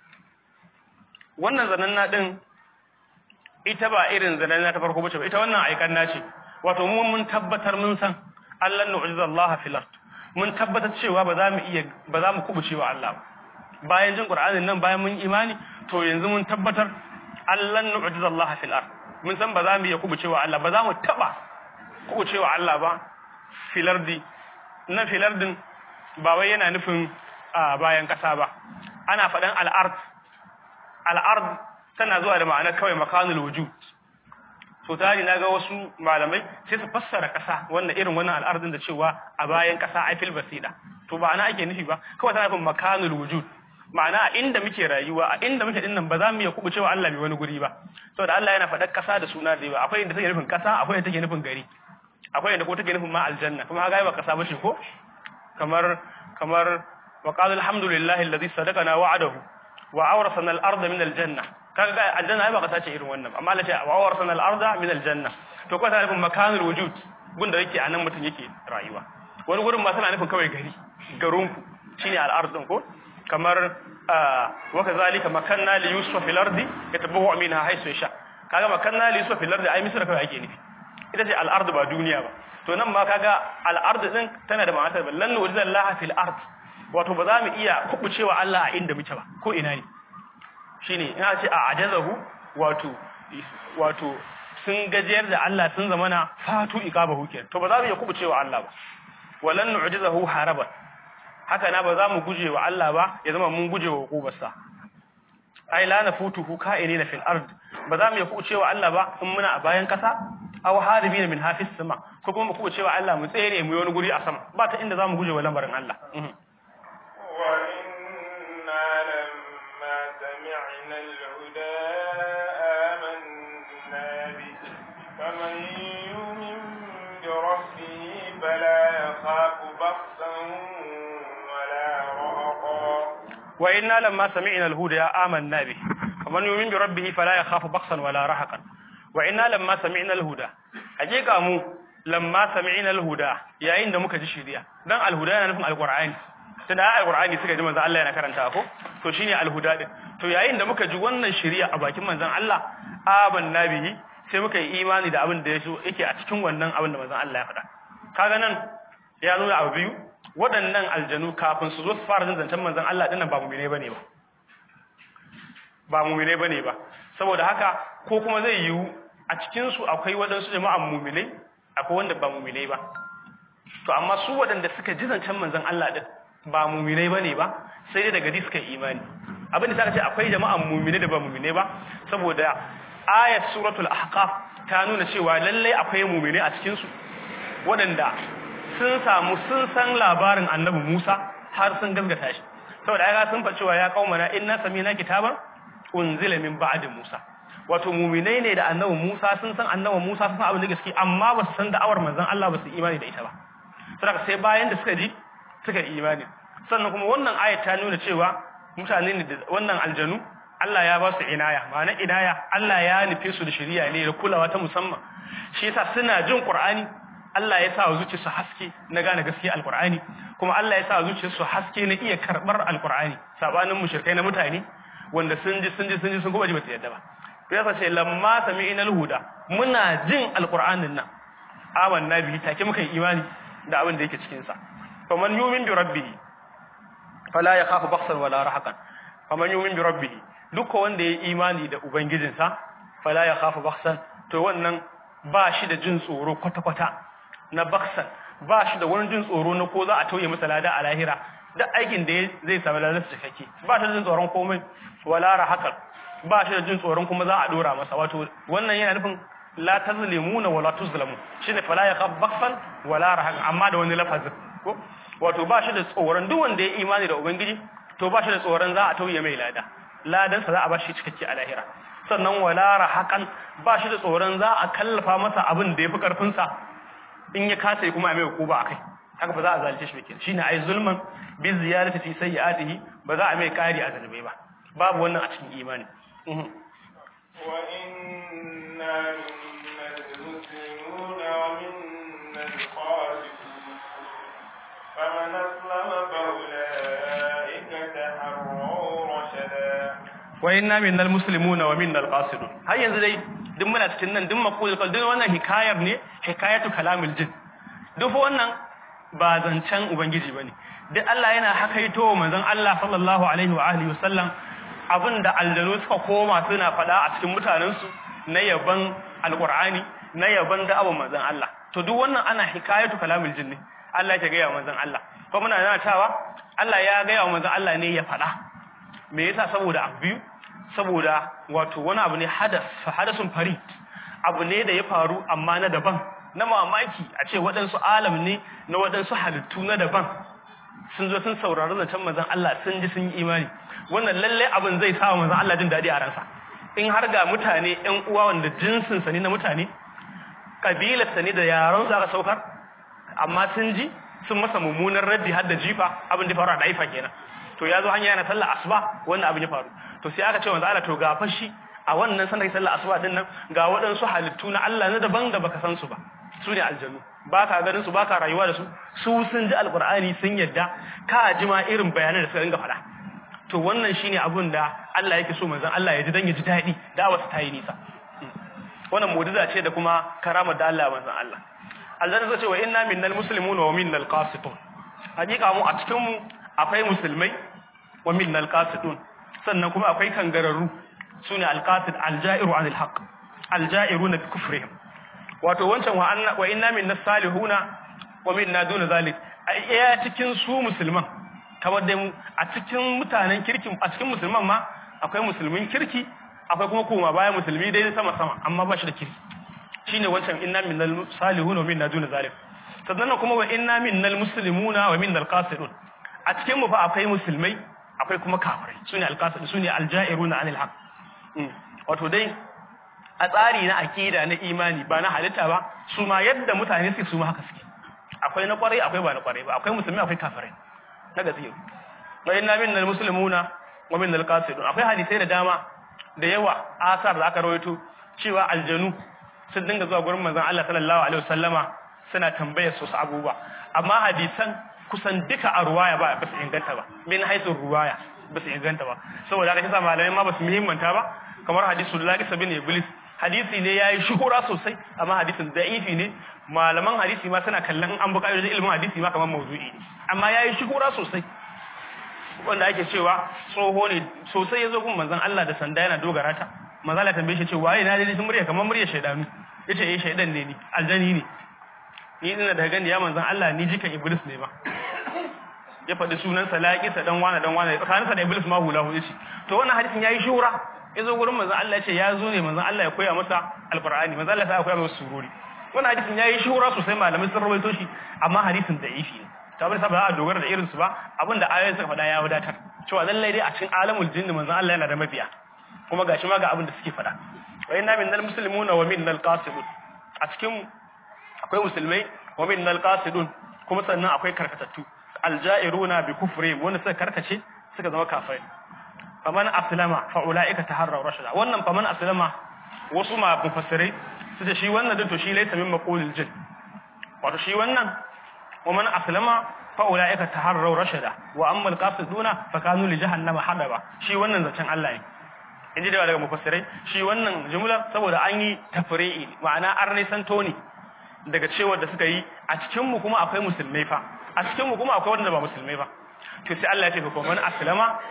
wannan zananna din ita ba irin zananna ta farko bace ba ita wannan aikan nace wato mu mun tabbatar mun san Allah nu'jiza Allah fil ard mun tabbatar cewa ba za mu iya ba za mu kubuce wa Allah ba bayan jin Qur'anin nan bayan mun imani to yanzu mun tabbatar Allah nu'jiza Allah fil ard mun san ba za mu iya kubuce wa Allah ba za mu taba kubuce wa Allah ba fil ardi na fil ardin ba wai yana nufin a bayan ƙasa ba ana faɗan al'ard al'ard tana zuwa da ma'anar kawai makanul wujud so tari na ga wasu malamai sai su fassara ƙasa wannan irin wannan al'ardin da cewa a bayan ƙasa aifil basida to ba ana ake nufi ba kawai tana nufin makanul wujud ma'ana a inda muke rayuwa a inda muke dinnan ba za mu iya kubu cewa Allah mai wani guri ba saboda Allah yana faɗar ƙasa da suna da yawa akwai inda take nufin ƙasa akwai inda take nufin gari akwai inda ko take nufin ma aljanna kuma haka ba ƙasa ba ce ko kamar kamar wa qala alhamdulillahi alladhi sadaqana wa'adahu wa awrasana al-ardha min al-janna kaga aljanna ai ba kasa ce irin wannan amma Allah ce wa awrasana al-ardha min al-janna to ko tana nufin makanul wujud gunda yake anan mutum yake rayuwa wani gurin ma tana nufin kawai gari garin ku shine al-ard din ko kamar wa kazalika makanna li yusuf fil ardi yatabawa minha haythu yasha kaga makanna li yusuf fil ardi ai misra kawai ake nufi ita ce al-ard ba duniya ba to nan ma kaga al-ard din tana da ma'anar ba lan nujizallaha fil ard wato ba za mu iya kubucewa Allah a inda muke ba ko ina ne shine ina ce a ajazahu wato wato sun gajiyar da Allah sun zamana fatu iqabahu kenan to ba za mu iya kubucewa Allah ba walan nu'jizahu haraban haka na ba za mu guje wa Allah ba ya zama mun guje wa hukubarsa ai la nafutuhu ka'inina fil ard ba za mu iya kubucewa Allah ba in muna a bayan kasa aw haribina min hafis sama ko kuma mu kubucewa Allah mu tsere mu yi wani guri a sama ba ta inda za mu guje wa lamarin Allah وإنا لما سمعنا الهدى آمنا به فمن يؤمن بربه فلا يخاف بخسا ولا رهقا wa inna lamma sami'na al-huda amanna bi faman yu'min bi rabbih fala yakhafu baqsan wala rahaqan wa inna lamma sami'na al-huda hakika mu lamma sami'na al-huda yayin da muka ji shiriya dan al-huda yana nufin al-qur'ani tunda al-qur'ani suka ji manzon Allah yana karanta ko to shine al-huda din to yayin da muka ji wannan shiriya a bakin manzon Allah amanna bihi sai muka yi imani da abin da yaso yake a cikin wannan abin da manzon Allah ya faɗa kaga nan ya nuna abu biyu waɗannan aljanu kafin su zo su fara jin zancen manzon Allah dinnan ba mumine bane ba ba mumine bane ba saboda haka ko kuma zai yiwu a cikin su akwai waɗansu jama'an mumine akwai wanda ba mumine ba to amma su waɗanda suka ji zancen manzon Allah din ba mumine bane ba sai dai daga suka yi imani abin da saka ce akwai jama'an mumine da ba mumine ba saboda ayat suratul ahqaf ta nuna cewa lallai akwai mumine a cikin su waɗanda sun samu sun san labarin annabi Musa har sun gaskata shi saboda ai sun fa cewa ya kaumana inna samina kitaban unzila min ba'di Musa wato mu'minai ne da annabi Musa sun san annabi Musa sun san abin da gaske amma ba su san da'awar manzon Allah ba su imani da ita ba saboda sai bayan da suka ji suka imani sannan kuma wannan ayat ta nuna cewa mutane ne da wannan aljanu Allah ya ba su inaya ma'ana inaya Allah ya nufe su da shari'a ne da kulawa ta musamman shi yasa suna jin Qur'ani Allah ya sa wa zuciyarsu haske na gane gaskiya alkur'ani kuma Allah ya sa wa zuciyarsu haske na iya karbar alkur'ani sabanin mushrikai na mutane wanda sun ji sun ji sun ji sun kuma ji ba su yadda ba ya sa ce lamma sami'ina alhuda muna jin alkur'anin nan amanna bihi take muka yi imani da abin da yake cikin sa faman yu'min bi rabbih fala yakhafu bakhsan wala rahaqan faman yumin bi rabbih duk wanda ya imani da ubangijinsa fala ya khafu bakhsan to wannan ba shi da jin tsoro kwata kwata na bakhsan ba shi da wani jin tsoro na ko za a tauye masa lada a lahira duk aikin da zai samu ladan cikakke ba shi da jin tsoron komai wala rahaqan ba shi da jin tsoron kuma za a dora masa wato wannan yana nufin la tazlimuna wala tuzlamu shine fala ya khaf bakhsan wala rahaqan amma da wani lafazin ko wato ba shi da tsoron duk wanda ya imani da ubangiji to ba shi da tsoron za a tauye mai lada ladan sa za a ba shi cikakke a lahira sannan wala rahaqan ba shi da tsoron za a kallafa masa abin da yafi karfin sa in ya kasa kuma a mai hukuma akai haka ba za a zalunce shi ba kenan shine ai zulman bi ziyarati fi sayyi'atihi ba za a mai kari a zalumai ba babu wannan a cikin imani wa inna minnal muslimuna wa minnal qasitun faman aslama fa ulaika taharraw rashada wa inna minnal muslimuna wa minnal qasidun har yanzu dai duk muna cikin nan duk maqulul qawl duk wannan hikayar ne hikayatu kalamul jin duk wannan ba zancen ubangiji bane duk Allah yana hakaito manzon Allah sallallahu alaihi wa alihi wasallam abinda aljanu suka koma suna fada a cikin mutanensu na yaban alqur'ani na yaban da'awar manzon Allah to duk wannan ana hikayatu kalamul jin ne Allah ya ga manzon Allah ko muna yana cewa Allah ya ga wa manzon Allah ne ya fada me yasa saboda abu biyu saboda wato wani abu ne hadas hadasun farid abu ne da ya faru amma na daban na mamaki a ce waɗansu alam ne na waɗansu halittu na daban sun zo sun saurari zancen manzon Allah sun ji sun yi imani wannan lalle abin zai sa manzon Allah jin daɗi a ransa in har ga mutane ƴan uwa wanda jinsin sa ne na mutane kabilar sa ne da yaron sa aka saukar amma sun ji sun masa mummunan raddi har da jifa abin da faru a daifa kenan to ya zo hanya yana sallar asuba wannan abin ya faru to sai aka ce manzo Allah to ga fashi a wannan sanda sallar asuba din nan ga waɗansu halittu na Allah na daban da baka san su ba su ne aljannu ba ka ganin su ba ka rayuwa da su su sun ji alqur'ani sun yadda ka ji ma irin bayanan da suka dinga faɗa to wannan shine abin da Allah yake so manzon Allah ya ji dan ya ji daɗi da'awar ta yi nisa wannan mu'jiza ce da kuma karamar da Allah manzon Allah aljanna zai ce wa inna minnal muslimuna wa minnal qasitun hakika mu a cikin mu akwai musulmai wa minnal qasidun sannan kuma akwai kangararru sune alqasid aljairu anil haqq aljairuna bi kufrihim wato wancan wa anna wa inna minnas salihuna wa minna duna zalik ai cikin su musulman kamar dai mu a cikin mutanen kirkin a cikin musulman ma akwai musulmin kirki akwai kuma kuma baya musulmi dai sama sama amma ba shi da kirki shine wancan inna minnal salihuna wa minna duna zalik sannan kuma wa inna minnal muslimuna wa minnal qasidun a cikin mu fa akwai musulmai akwai kuma kafirai sune alqasid sune aljairuna anil haq wato dai a tsari na akida na imani ba na halitta ba su ma yadda mutane suke su ma haka suke akwai na kwarai akwai ba na kwarai ba akwai musulmi akwai kafirai na gaskiya wa inna minnal muslimuna wa minnal qasidun akwai hadisai da dama da yawa asar da aka rawaito cewa aljanu sun dinga zuwa gurin manzon Allah sallallahu alaihi wasallama suna tambayar su su abubuwa amma hadisan kusan duka a ruwaya ba ba su inganta ba min haisu ruwaya ba su inganta ba saboda haka kisa malamai ma ba su muhimmanta ba kamar hadisul laqis bin iblis hadisi ne yayi shuhura sosai amma hadisin da'ifi ne malaman hadisi ma suna kallon an buƙatar da ilimin hadisi ma kamar mawdu'i ne amma yayi shuhura sosai wanda ake cewa tsoho ne sosai yazo kuma manzon Allah da sanda yana dogara ta manzon Allah tambaye shi ce waye na dai sun murya kamar murya shaydanu yace eh shaydan ne ni aljani ne ni ina da gani ya manzon Allah ni jikan iblis ne ba ya faɗi sunansa laƙisa dan wane dan wane tsakaninsa da iblis ma hula hudu ce to wannan hadisin yayi shura ya zo gurin manzon Allah ya ce ya zo ne manzon Allah ya koya masa alqur'ani manzon Allah ya koya masa surori wannan hadisin yayi shura sosai malamai sun rawaito shi amma hadisin da ifi ne ta bar saboda a dogara da irin su ba abinda ayoyin suka faɗa ya wadatar cewa lallai dai a cikin alamul jinni manzon Allah yana da mabiya kuma gashi ma ga abin da suke faɗa wa inna minnal muslimuna wa minnal qasidun a cikin akwai musulmai wa minnal qasidun kuma sannan akwai karkatattu aljairuna bi kufri wanda suka karkace suka zama kafirai faman aslama fa ulaika taharraw rashada wannan faman aslama wasu ma mufassirai su ce shi wannan din to shi laysa min maqulil jin wato shi wannan wa man aslama fa ulaika taharraw rashada wa amma alqasiduna fa kanu li jahannama hadaba shi wannan zancen Allah ne inji da daga mufassirai shi wannan jumlar saboda an yi tafri'i ma'ana an nisanto ne daga cewar da suka yi a cikin mu kuma akwai musulmai fa a cikin mu kuma akwai wanda ba musulmai ba to sai Allah ya ce fa man aslama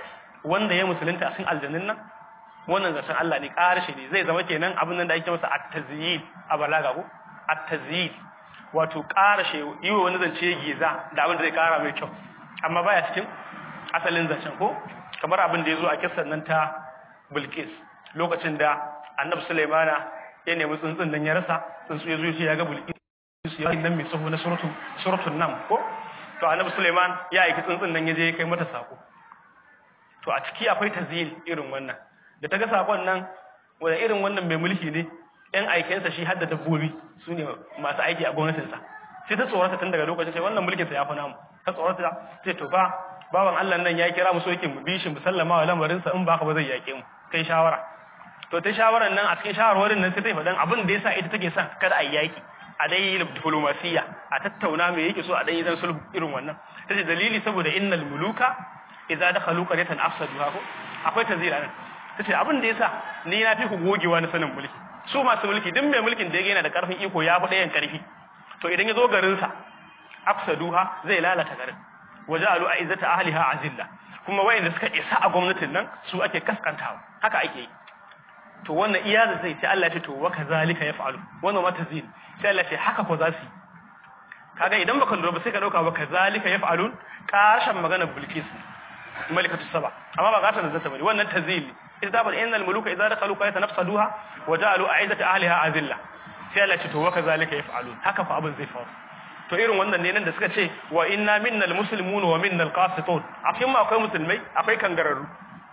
wanda ya musulunta a cikin aljannin nan wannan zancen Allah ne ƙarshe ne zai zama kenan abin nan da ake masa at-tazyid a balaga ko at-tazyid wato ƙarashe yi wa wani zance giza da abin da zai ƙara mai kyau amma baya cikin asalin zancen ko kamar abin da ya zo a kissan nan ta Bilqis lokacin da Annabi Sulaimana ya nemi tsuntsun nan ya rasa tsuntsu ya zo ya ga Bilqis ya nan mai tsaho na suratul suratul nam ko to Annabi Sulaiman ya aiki tsuntsun nan ya je ya kai mata sako to a ciki akwai tazil irin wannan da ta ga sakon nan wanda irin wannan mai mulki ne yan aikensa shi hadda dabbobi su ne masu aiki a gwamnatinsa sai ta tsorata tun daga lokacin sai wannan mulkinsa ya fi namu ta tsorata sai to fa baban Allah nan ya kira mu sokin mu bishi mu sallama wa lamarinsa in ba ka ba zai yake mu kai shawara to ta shawaran nan a cikin shawarwarin nan sai ta faɗan abin da yasa ita take son kada a yi yaki a dai yi diplomasiya a tattauna me yake so a dai dan sulhu irin wannan tace dalili saboda innal muluka idza dakhalu qaryatan afsaduha ko akwai tazira nan tace abin da yasa ni na fi ku gogewa na sanin mulki su masu mulki duk mai mulkin da yana da karfin iko ya fi ɗayan karfi to idan ya zo garinsa afsaduha zai lalata garin waja'alu a'izzata ahliha azilla kuma wayanda suka isa a gwamnatin nan su ake kaskantawa haka ake yi to wannan iya da zai ce Allah ya ce to wa kazalika yaf'alu wannan ma tazil sai Allah ya ce haka ko za su kaga idan baka lura ba sai ka dauka wa kazalika yaf'alun kashan maganar bilkis malikatu saba amma ba gata da zata bane wannan tazil idza bal innal muluka idza dakhalu qaryatan nafsaduha wa ja'alu a'izzata ahliha azilla sai Allah ya ce to wa kazalika yaf'alun haka fa abin zai faru to irin wannan ne nan da suka ce wa inna minnal muslimun wa minnal qasitun a cikin ma akwai musulmai akwai kangararru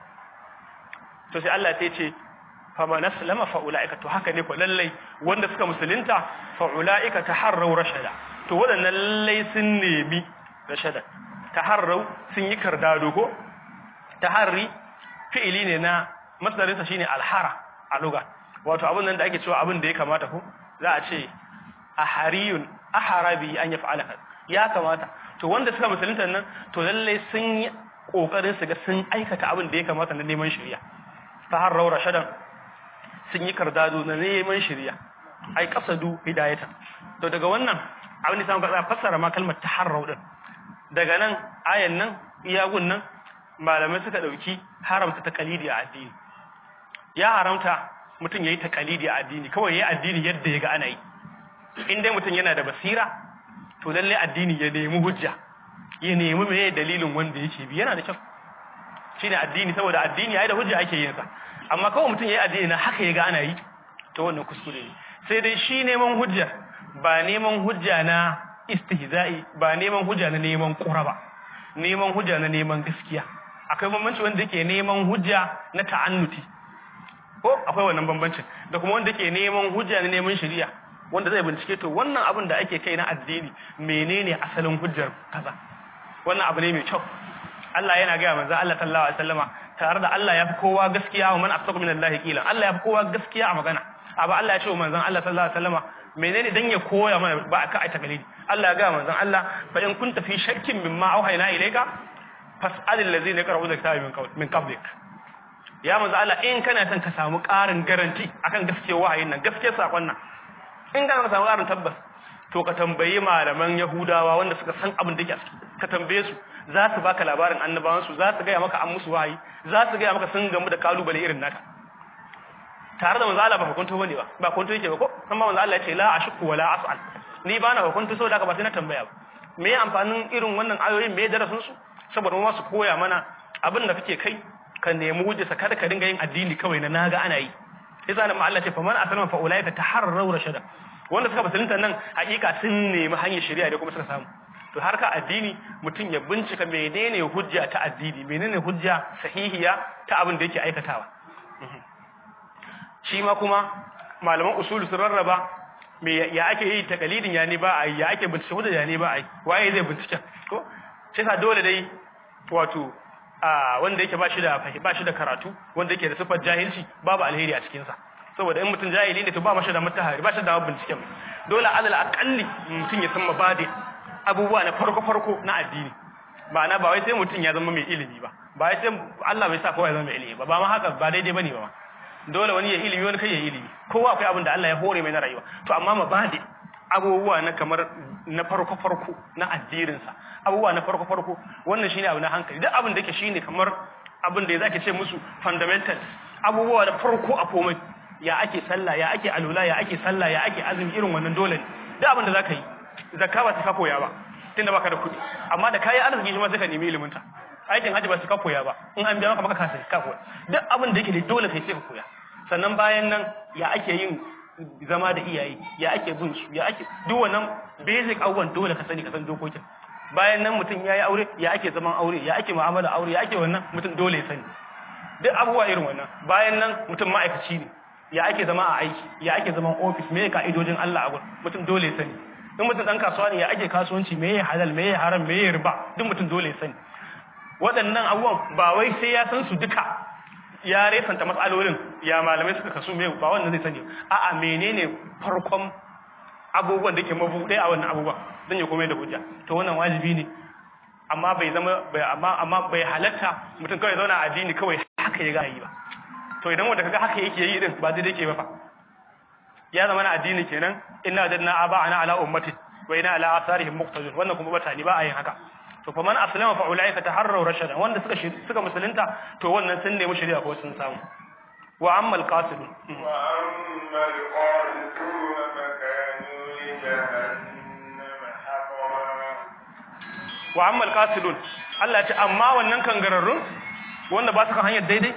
to sai Allah ya ce fa man aslama fa ulaika to haka ne ko lallai wanda suka musulunta fa ulaika taharraw rashada to wadannan lallai sun nemi rashada taharraw sun yi kardado ko taharri fi'ili ne na masdarin sa shine alhara a lugha wato abin nan da ake cewa abin da ya kamata ko za a ce ahariyun aharabi an yaf'ala ya kamata to wanda suka musulunta nan to lalle sun yi kokarin su ga sun aikata abin da ya kamata na neman shari'a ta har raura shadan sun yi kardado na neman shari'a ai kasadu hidayata to daga wannan abin da samu ga fassara ma kalmar taharrau din daga nan ayan nan iyagun nan malamai suka dauki haramta taqalidi a addini ya haramta mutum yayi taqalidi a addini kawai yayi addini yadda ya ga ana yi in dai mutum yana da basira to lalle addini ya nemi hujja ya nemi meye dalilin wanda yake bi yana da kyau shine addini saboda addini yayi da hujja ake yin sa amma kawai mutum yayi addini na haka yaga ana yi to wannan kuskure ne sai dai shi neman hujja ba neman hujja na istihza'i ba neman hujja na neman quraba neman hujja na neman gaskiya akwai bambanci wanda yake neman hujja na ta'annuti ko akwai wannan bambancin da kuma wanda yake neman hujja na neman shari'a wanda zai bincike to wannan abin da ake kai na addini menene asalin hujjar kaza wannan abu ne mai kyau Allah yana ga manzo Allah sallallahu alaihi wasallama tare da Allah ya fi kowa gaskiya wa man asdaqu min Allah qila Allah ya fi kowa gaskiya a magana abu Allah ya ce wa manzon Allah sallallahu alaihi wasallama menene dan ya koya mana ba aka aita galidi Allah ya ga manzon Allah fa in kunta fi shakkin mimma auhayna ilayka fas'al allazina yaqra'una kitaba min qabl min qablik ya manzo Allah in kana son ka samu ƙarin garanti akan gaskiyar wahayin nan gaskiyar sakon nan in kana samu ƙarin tabbas to ka tambayi malaman Yahudawa wanda suka san abin da yake a ciki ka tambaye su za su baka labarin annabawan su za su gaya maka an musu wahayi za su gaya maka sun gamu da kalubale irin naka tare da manzo Allah ba hukunto bane ba ba hukunto yake ba ko amma manzo Allah ya ce la ashku wala as'al ni ba na hukunto saboda haka ba sai na tambaya ba me amfanin irin wannan ayoyin me darasin su saboda mu su koya mana abin da kake kai ka nemi hujjarsa kada ka dinga yin addini kawai na naga ana yi sai zalim Allah ce fa man aslama fa ulaika taharraw rashada wanda suka musulunta nan hakika sun nemi hanyar shari'a da kuma suka samu to har ka addini mutum ya bincika menene hujja ta addini menene hujja sahihiya ta abin da yake aikatawa shi ma kuma malaman usulu sun rarraba me ya ake yi takalidin ya ne ba a yi ya ake bincike hujja ya ne ba a yi waye zai bincike ko sai sa dole dai wato a wanda yake ba shi da ba shi da karatu wanda yake da sifar jahilci babu alheri a cikin sa saboda in mutum jahili ne to ba mashi da mutahari ba shi da binciken dole alal aqalli mutum ya san mabadi abubuwa na farko farko na addini ba na ba wai sai mutum ya zama mai ilimi ba ba wai sai Allah bai sa kowa ya zama mai ilimi ba ba ma haka ba daidai bane ba dole wani ya ilimi wani kai ya ilimi kowa akwai abin da Allah ya hore mai na rayuwa to amma mabadi abubuwa na kamar na farko farko na addirinsa abubuwa na farko farko wannan shine abu na hankali duk abin da yake shine kamar abin da ya zaki ce musu fundamentals abubuwa da farko a komai ya ake sallah ya ake alula ya ake sallah ya ake azumi irin wannan dole ne duk abin da zaka yi zakka ba ta koya ba tunda baka da kuɗi amma da kayi arziki shi ma sai ka nemi ilimin ta aikin haji ba su ka koya ba in an biya maka baka kasa ka koya duk abin da yake da dole kai sai ka koya sannan bayan nan ya ake yin zama da iyaye ya ake bin su ya ake duk wannan basic abubuwan dole ka sani ka san dokokin bayan nan mutum ya yi aure ya ake zaman aure ya ake mu'amala aure ya ake wannan mutum dole ya sani duk abubuwa irin wannan bayan nan mutum ma'aikaci ne ya ake zama a aiki ya ake zaman ofis me ka'idojin Allah a gurin mutum dole ya sani in mutum dan kasuwa ne ya ake kasuwanci me halal me haram me riba duk mutum dole ya sani waɗannan abubuwan ba wai sai ya san su duka ya resanta matsalolin ya malamai suka kasu me ba wannan zai sani a'a menene farkon abubuwan da ke mabuɗe a wannan abubuwan zan yi komai da hujja to wannan wajibi ne amma bai zama bai amma amma bai halatta mutum kawai zauna a addini kawai haka ya ga yi ba to idan wanda kaga haka yake yi din ba daidai ke ba fa ya zama na addini kenan inna wajadna aba'ana ala ummati wa inna ala atharihim muqtadun wannan kuma bata ni ba a yin haka to fa man aslama fa ulaika taharraw rashadan wanda suka suka musulunta to wannan sun nemi shari'a ko sun samu wa amma alqasidun wa amma alqasidun fa kanu li jahannama hatara wa amma alqasidun Allah ya ce amma wannan kangararrun wanda ba su kan hanyar daidai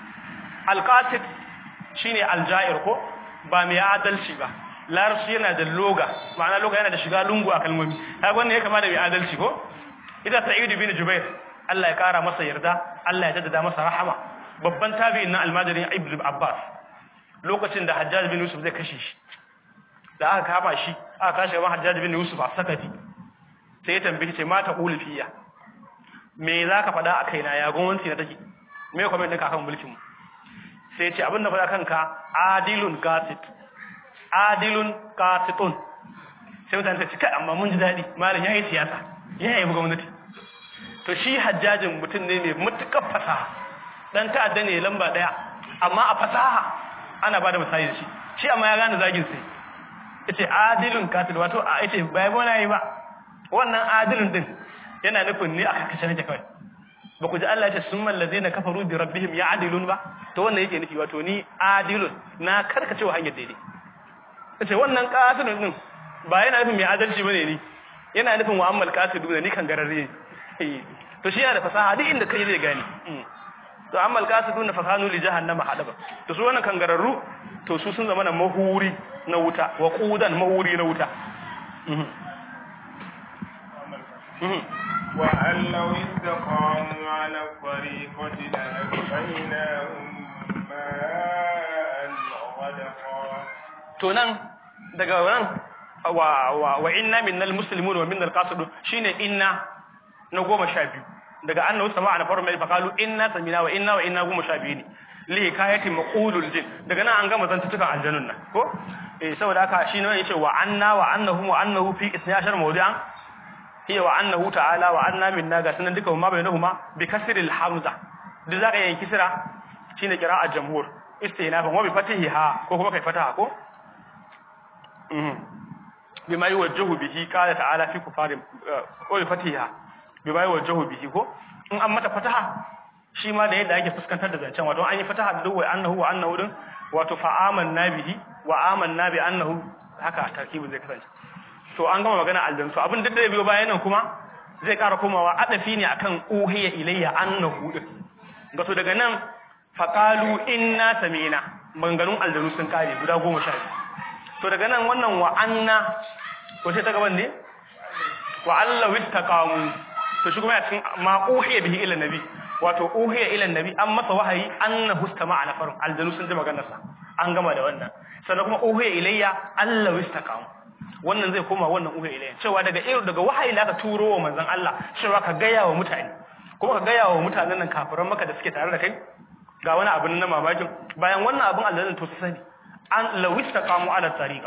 alqasid shine aljair ko ba mai adalci ba larabci yana da loga ma'ana loga yana da shiga lungu a kalmomi kaga wannan ya kama da mai adalci ko ita sa'id bin jubair Allah ya kara masa yarda Allah ya jaddada masa rahama babban tabi'in na almajirin ibn abbas lokacin da hajjaj bin yusuf zai kashe shi da aka kama shi aka kashe gaban hajjaj bin yusuf a sakati sai ya tambaye ce mata qul fiya me zaka faɗa a kaina ya gwamnati na take me comment ɗinka akan mulkin mu sai ce abin da faɗa kanka adilun qasit adilun qasitun sai mutane ta ce kai amma mun ji daɗi malam yayi siyasa ya yi gwamnati to shi hajjajin mutum ne mai matuƙar fasaha dan ta'adda ne lamba ɗaya amma a fasaha ana ba da misali da shi shi amma ya gane zagin sai yace adilun qasit wato a yace bai bona yi ba wannan adilun din yana nufin ne aka kashe nake kawai ba ku ji Allah ya ce summal ladina kafaru bi rabbihim ya'dilun ba to wannan yake nufi wato ni adilun na karkace wa hanyar daidai yace wannan qasidun din ba yana nufin mai adalci bane ni yana nufin wa ammal qasidu ni kan gararre to shi yana da fasaha duk inda kai zai gane to ammal qasidu na fasanu li jahannama hadaba to su wannan kan gararru to su sun zama na mahuri na wuta wa qudan mahuri na wuta وأن لو استقاموا على الطريقة لأسقيناهم ماء غدقا to nan daga nan wa wa wa inna minnal muslimun wa minnal qasidun shine inna na goma sha biyu daga annahu sama'a na farko mai faqalu inna samina wa inna wa inna goma sha biyu ne li hikayati maqulul jin daga nan an gama zantukan aljannun nan ko eh saboda haka shi ne yace wa anna wa annahum wa annahu fi 12 mawdi'an hiya wa annahu ta'ala wa anna minna ga sanan duka ma bainahuma bi kasril hamza duk zaka yin kisra shine qira'at jamhur istinafan wa bi fatihiha ko kuma kai fataha ko mhm bima yuwajjahu bihi qala ta'ala fi kufarin ko bi fatiha bima yuwajjahu bihi ko in an mata fataha shi ma da yadda ake fuskantar da zancen wato an yi fataha da duk wa annahu wa annahu din wato fa amanna bihi wa amanna bi annahu haka tarkibin zai kasance to an gama magana aljansu abin da da biyo bayan nan kuma zai ƙara komawa adafi ne akan uhiya ilayya annahu din ga to daga nan faqalu inna samina maganganun aljanu sun kare guda 12 to daga nan wannan wa anna ko sai ta gaban ne wa alla wittaqamu to shi kuma ya cikin ma uhiya bihi ila nabi wato uhiya ila nabi an masa wahayi annahu istama'a nafarun aljanu sun ji maganar sa an gama da wannan sannan kuma uhiya ilayya alla wittaqamu wannan zai koma wannan uhiya ilayya cewa daga irin daga wahayi da aka turo wa manzon Allah cewa ka gaya wa mutane kuma ka gaya wa mutanen nan kafiran maka da suke tare da kai ga wani abin na mamakin bayan wannan abin Allah to su sani an lawistaqamu ala tariqa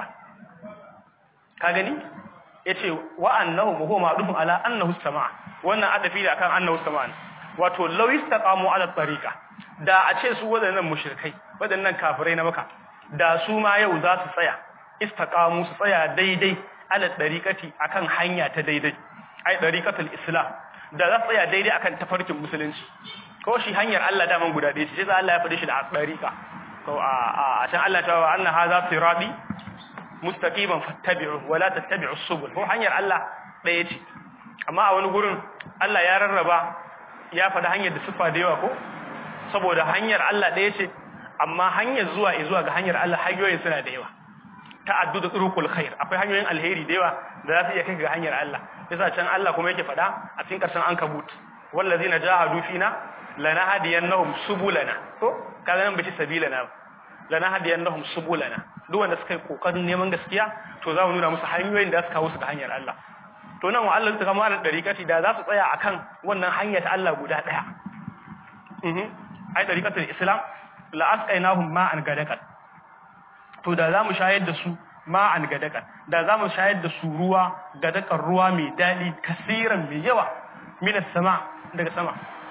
ka gani yace wa annahu huwa ma'rufun ala annahu sama'a wannan adafi da kan annahu sama'a wato lawistaqamu ala tariqa da a ce su wadannan mushrikai wadannan kafirai na maka da su ma yau za su tsaya istaqamu su tsaya daidai ala tariqati akan hanya ta daidai ai tariqatul islam da za su tsaya daidai akan tafarkin musulunci ko shi hanyar Allah daman guda ɗaya ce sai Allah ya faɗi shi da dariqa to a a can Allah ta wa anna hadha sirati mustaqiman fattabi'u wa la tattabi'us subul ko hanyar Allah ɗaya ce amma a wani gurin Allah ya rarraba ya faɗi hanyar da siffa da yawa ko saboda hanyar Allah ɗaya ce amma hanyar zuwa zuwa ga hanyar Allah hanyoyin suna da yawa ta'addudu turuqul khair akwai hanyoyin alheri da yawa da za su iya kai ga hanyar Allah yasa can Allah kuma yake faɗa a cikin ƙarshen ankabut wallazina jahadu fina lanahdiyannahum subulana ko kaga nan bace sabilana lanahdiyannahum subulana duk wanda suka yi kokarin neman gaskiya to za mu nuna musu hanyoyin da su kawo su ga hanyar Allah to nan wa Allah ta kama da dariƙati da za su tsaya akan wannan hanya ta Allah guda ɗaya mhm ai dariƙatul islam la asqainahum ma'an gadakan to da za mu shayar da su ma'an gadakan da za mu shayar da su ruwa gadakan ruwa mai daɗi kasiran mai yawa minas sama daga sama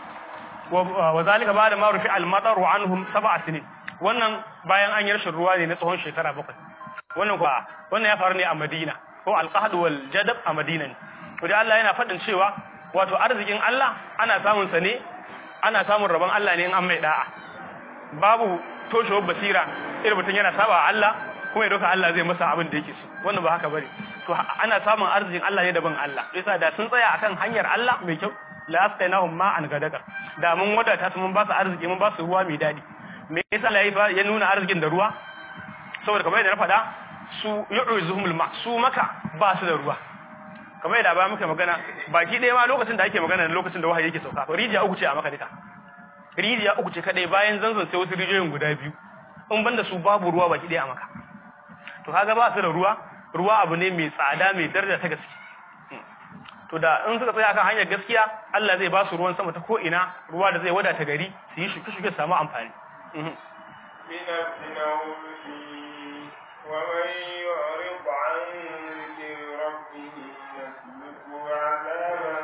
wa zalika ba da marufi almataru anhum sab'a sinin wannan bayan an yi rashin ruwa ne na tsawon shekara bakwai wannan kuwa wannan ya faru ne a Madina ko alqahd wal jadab a Madina ne to dai Allah yana faɗin cewa wato arzikin Allah ana samun sa ne ana samun rabon Allah ne in an mai da'a babu toshewar basira irin mutum yana saba Allah kuma ya doka Allah zai masa abin da yake so wannan ba haka bane to ana samun arzikin Allah ne daban Allah yasa da sun tsaya akan hanyar Allah mai kyau la astainahum ma an gadaka da mun wadata su mun ba su arziki mun ba su ruwa mai dadi me yasa Allah ya nuna arzikin da ruwa saboda kamar yadda na faɗa su yu'uzuhumul ma su maka ba su da ruwa kamar yadda ba muka magana baki ɗaya ma lokacin da ake magana lokacin da wahayi yake sauka rijiya uku ce a maka duka rijiya uku ce kadai bayan zanzan sai wasu rijiyoyin guda biyu in banda su babu ruwa baki ɗaya a maka to kaga ba su da ruwa ruwa abu ne mai tsada mai daraja ta gaske to da in suka tsaya kan hanyar gaskiya Allah zai ba su ruwan sama ta ko ina ruwa da zai wadata gari su yi shuke shuke su samu amfani ومن يعرض عن ذكر ربه يسلكه عذابا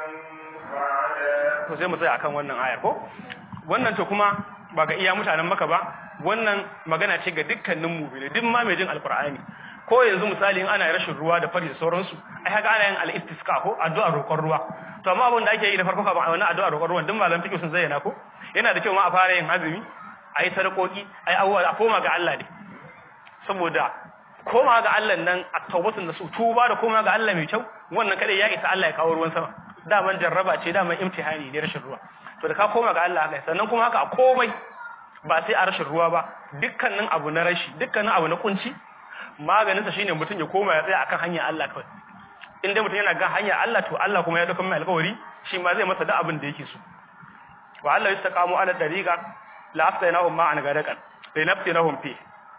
صعدا to sai mu tsaya akan wannan ayar ko wannan to kuma ba ga iya mutanen maka ba wannan magana ce ga dukkanin mu'mini duk ma mai jin alqur'ani ko yanzu misali in ana rashin ruwa da fari da sauransu ai haka ana yin al-istisqa ko addu'a roƙon ruwa to amma abin da ake yi da farko kafin wannan addu'a roƙon ruwan duk malam fiqh sun zayyana ko yana da kyau ma a fara yin azumi ayi sadakoki ayi awwal a koma ga Allah ne saboda koma ga Allah nan a tawbatun da su tuba da koma ga Allah mai kyau wannan kada ya isa Allah ya kawo ruwan sama daman jarraba ce daman imtihani ne rashin ruwa to da ka koma ga Allah haka sannan kuma haka a komai ba sai a rashin ruwa ba dukkanin abu na rashi dukkanin abu na kunci maganin sa shine mutum ya koma ya tsaya akan hanyar Allah kawai in dai mutum yana ga hanyar Allah to Allah kuma ya dauka mai alƙawari shi ma zai masa da abin da yake so wa Allah yastaqamu ala dariqa la aftainahum ma an gadakan linaftinahum fi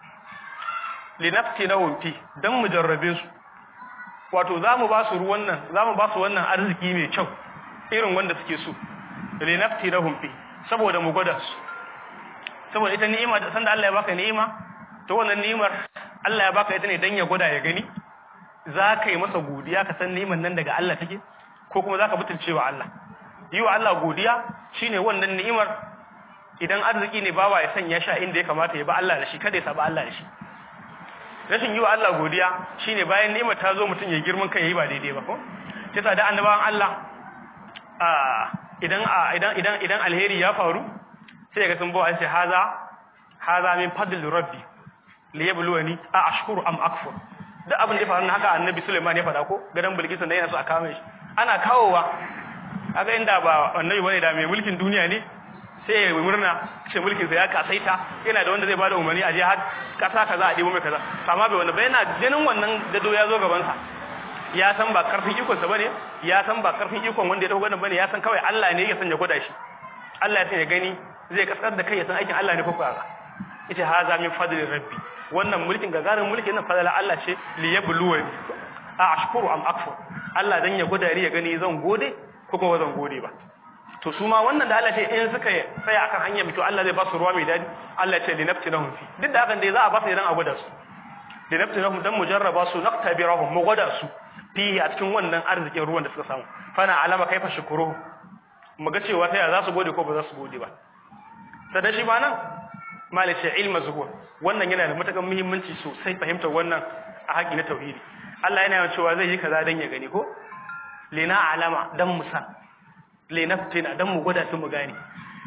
linaftinahum fi dan mujarrabe su wato zamu ba su ruwan nan zamu ba su wannan arziki mai kyau irin wanda suke so linaftinahum fi saboda mu gwada su saboda ita ni'ima da sanda Allah ya baka ni'ima to wannan ni'imar Allah ya baka ita ne dan ya gwada ya gani za ka yi masa godiya ka san ni'imar nan daga Allah take ko kuma za ka butulcewa Allah yi wa Allah godiya shine wannan ni'imar idan arziki ne bawa ya sanya sha inda ya kamata ya ba Allah da shi kada ya saba Allah da shi rashin yi wa Allah godiya shine bayan ni'imar ta zo mutum ya girman kai yayi ba daidai ba ko kisa da annabawan Allah a idan idan idan idan alheri ya faru sai ga sun bawa sai haza haza min fadl rabbi li yabluwani a ashkuru am akfur duk abin da ya faru haka annabi Sulaiman ya faɗa ko gadan Bilkisu da yana so a kawo shi ana kawowa kaga inda ba annabi bane da mai mulkin duniya ne sai ya murna ce mulkin sa ya kasaita yana da wanda zai bada umarni a je har kasa kaza a dibo mai kaza amma bai wanda ba yana ganin wannan dado ya zo gaban sa ya san ba karfin ikon sa bane ya san ba karfin ikon wanda ya dauko wannan bane ya san kawai Allah ne ya sanya gwada shi Allah ya sanya gani zai kaskar da kai ya san aikin Allah ne ko kaza yace haza min fadli rabbi wannan mulkin gagarin mulkin nan fadala Allah ce li yabluwani a ashkuru am akfur Allah dan ya gwada ya gani zan gode ko kuma zan gode ba to su ma wannan da Allah ce in suka tsaya akan hanya mai to Allah zai ba su ruwa mai dadi Allah ce li naftinahum fi duk da hakan dai za a ba su idan a gwada su li naftinahum dan mujarraba su naqtabirahum mu gwada su fi a cikin wannan arzikin ruwan da suka samu fana alama kaifa shukuru mu ga cewa ta za su gode ko ba za su gode ba sadan shi ma nan malice ilma zuhur wannan yana da matakan muhimmanci sosai fahimtar wannan a haƙi na tauhidi Allah yana cewa zai yi kaza dan ya gani ko lina alama dan musa linaftina dan mu gwada su mu gane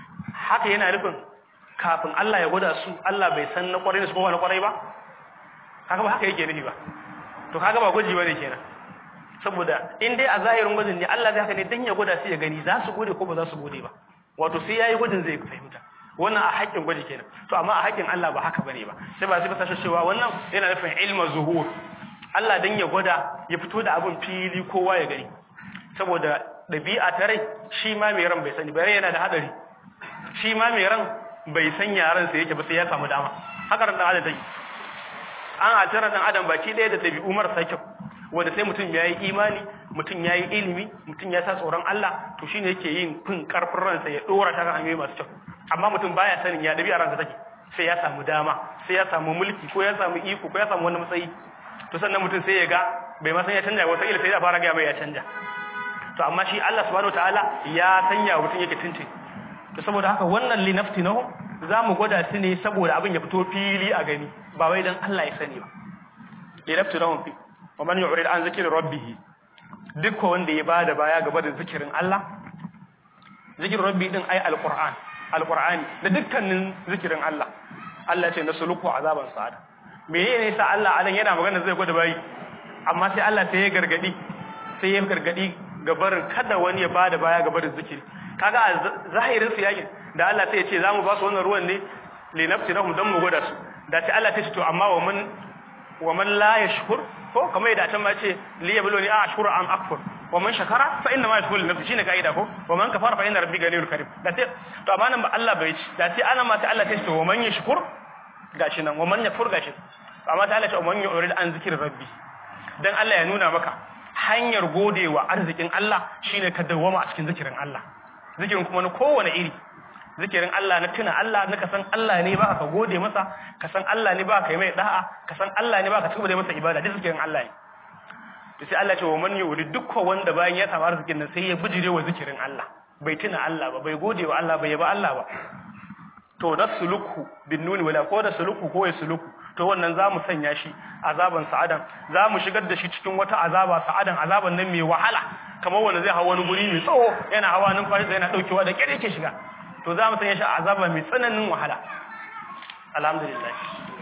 haka yana nufin kafin Allah ya gwada su Allah bai san na kwarai da su ko na kwarai ba haka ba haka yake nufi ba to kaga ba gwaji bane kenan saboda in dai a zahirin gwajin ne Allah zai haka ne dan ya gwada su ya gani za su gode ko ba za su gode ba wato sai yayi gwajin zai fahimta wannan a haƙƙin gwaji kenan to amma a haƙƙin Allah ba haka bane ba sai ba sai ba sashi cewa wannan yana nufin ilma zuhur Allah dan ya gwada ya fito da abin fili kowa ya gani saboda dabi'a ta rai shi ma mai ran bai sani bai yana da hadari shi ma mai ran bai san yaran sa yake ba sai ya samu dama haka ran dan adam take an atara dan adam baki ɗaya da dabi'u marasa kyau wanda sai mutum ya yi imani mutum ya yi ilimi mutum ya sa tsoron Allah to shine yake yin fin karfin ransa ya dora ta kan hanyoyi masu kyau amma mutum baya sanin ya dabi a ransa take sai ya samu dama sai ya samu mulki ko ya samu iko ko ya samu wani matsayi to sannan mutum sai ya ga bai ma san ya canja wata ila sai ya fara ga mai ya canja to amma shi Allah subhanahu wataala ya sanya mutum yake tintin to saboda haka wannan li naftinahu za mu gwada su ne saboda abin ya fito fili a gani ba wai dan Allah ya sani ba li naftinahu fi wa man yu'rid an zikri rabbih duk wanda ya bada baya gaba da zikirin Allah zikirin rabbi din ai alquran alqur'ani da dukkanin zikirin Allah Allah ce nasuluku azaban sa'ada menene yasa Allah alan yana magana zai gwada bayi amma sai Allah sai ya gargadi sai ya gargadi gabarin kada wani ya bada baya gabarin zikiri kaga a zahirin su yakin da Allah sai ya ce zamu ba su wannan ruwan ne li nafsinahum dan mu gwada su da sai Allah ta ce to amma wa man wa man la yashkur ko kamar yadda can ma ce li yabluni a ashkuru am akfur wa man shakara fa inna ma yashkuru li nafsi shine kaida ko wa man kafara fa inna rabbi ganiyul karim da sai to amma nan ba Allah bai ci da sai ana ma sai Allah ta ce wa man yashkur gashi nan wa man yakfur gashi amma sai Allah ta wa man yurid an zikir rabbi dan Allah ya nuna maka hanyar godewa arzikin Allah shine ka dawwama a cikin zikirin Allah zikirin kuma na kowane iri zikirin Allah na tuna Allah na ka san Allah ne ba ka gode masa ka san Allah ne ba ka yi mai da'a ka san Allah ne ba ka tuba da masa ibada duk zikirin Allah ne to sai Allah ce wa man yuri dukkan wanda bayan ya samu arzikin nan sai ya bijire wa zikirin Allah bai tuna Allah ba bai gode wa Allah bai yaba Allah ba to nasluku bin nuni wala ko da suluku ko ya suluku to wannan zamu sanya shi azaban sa'adan zamu shigar da shi cikin wata azaba sa'adan azaban nan mai wahala kamar wanda zai hawa wani guri mai tsawo yana hawa numfashi yana daukewa da kyar yake shiga to zamu sanya shi azaba mai tsananin wahala alhamdulillah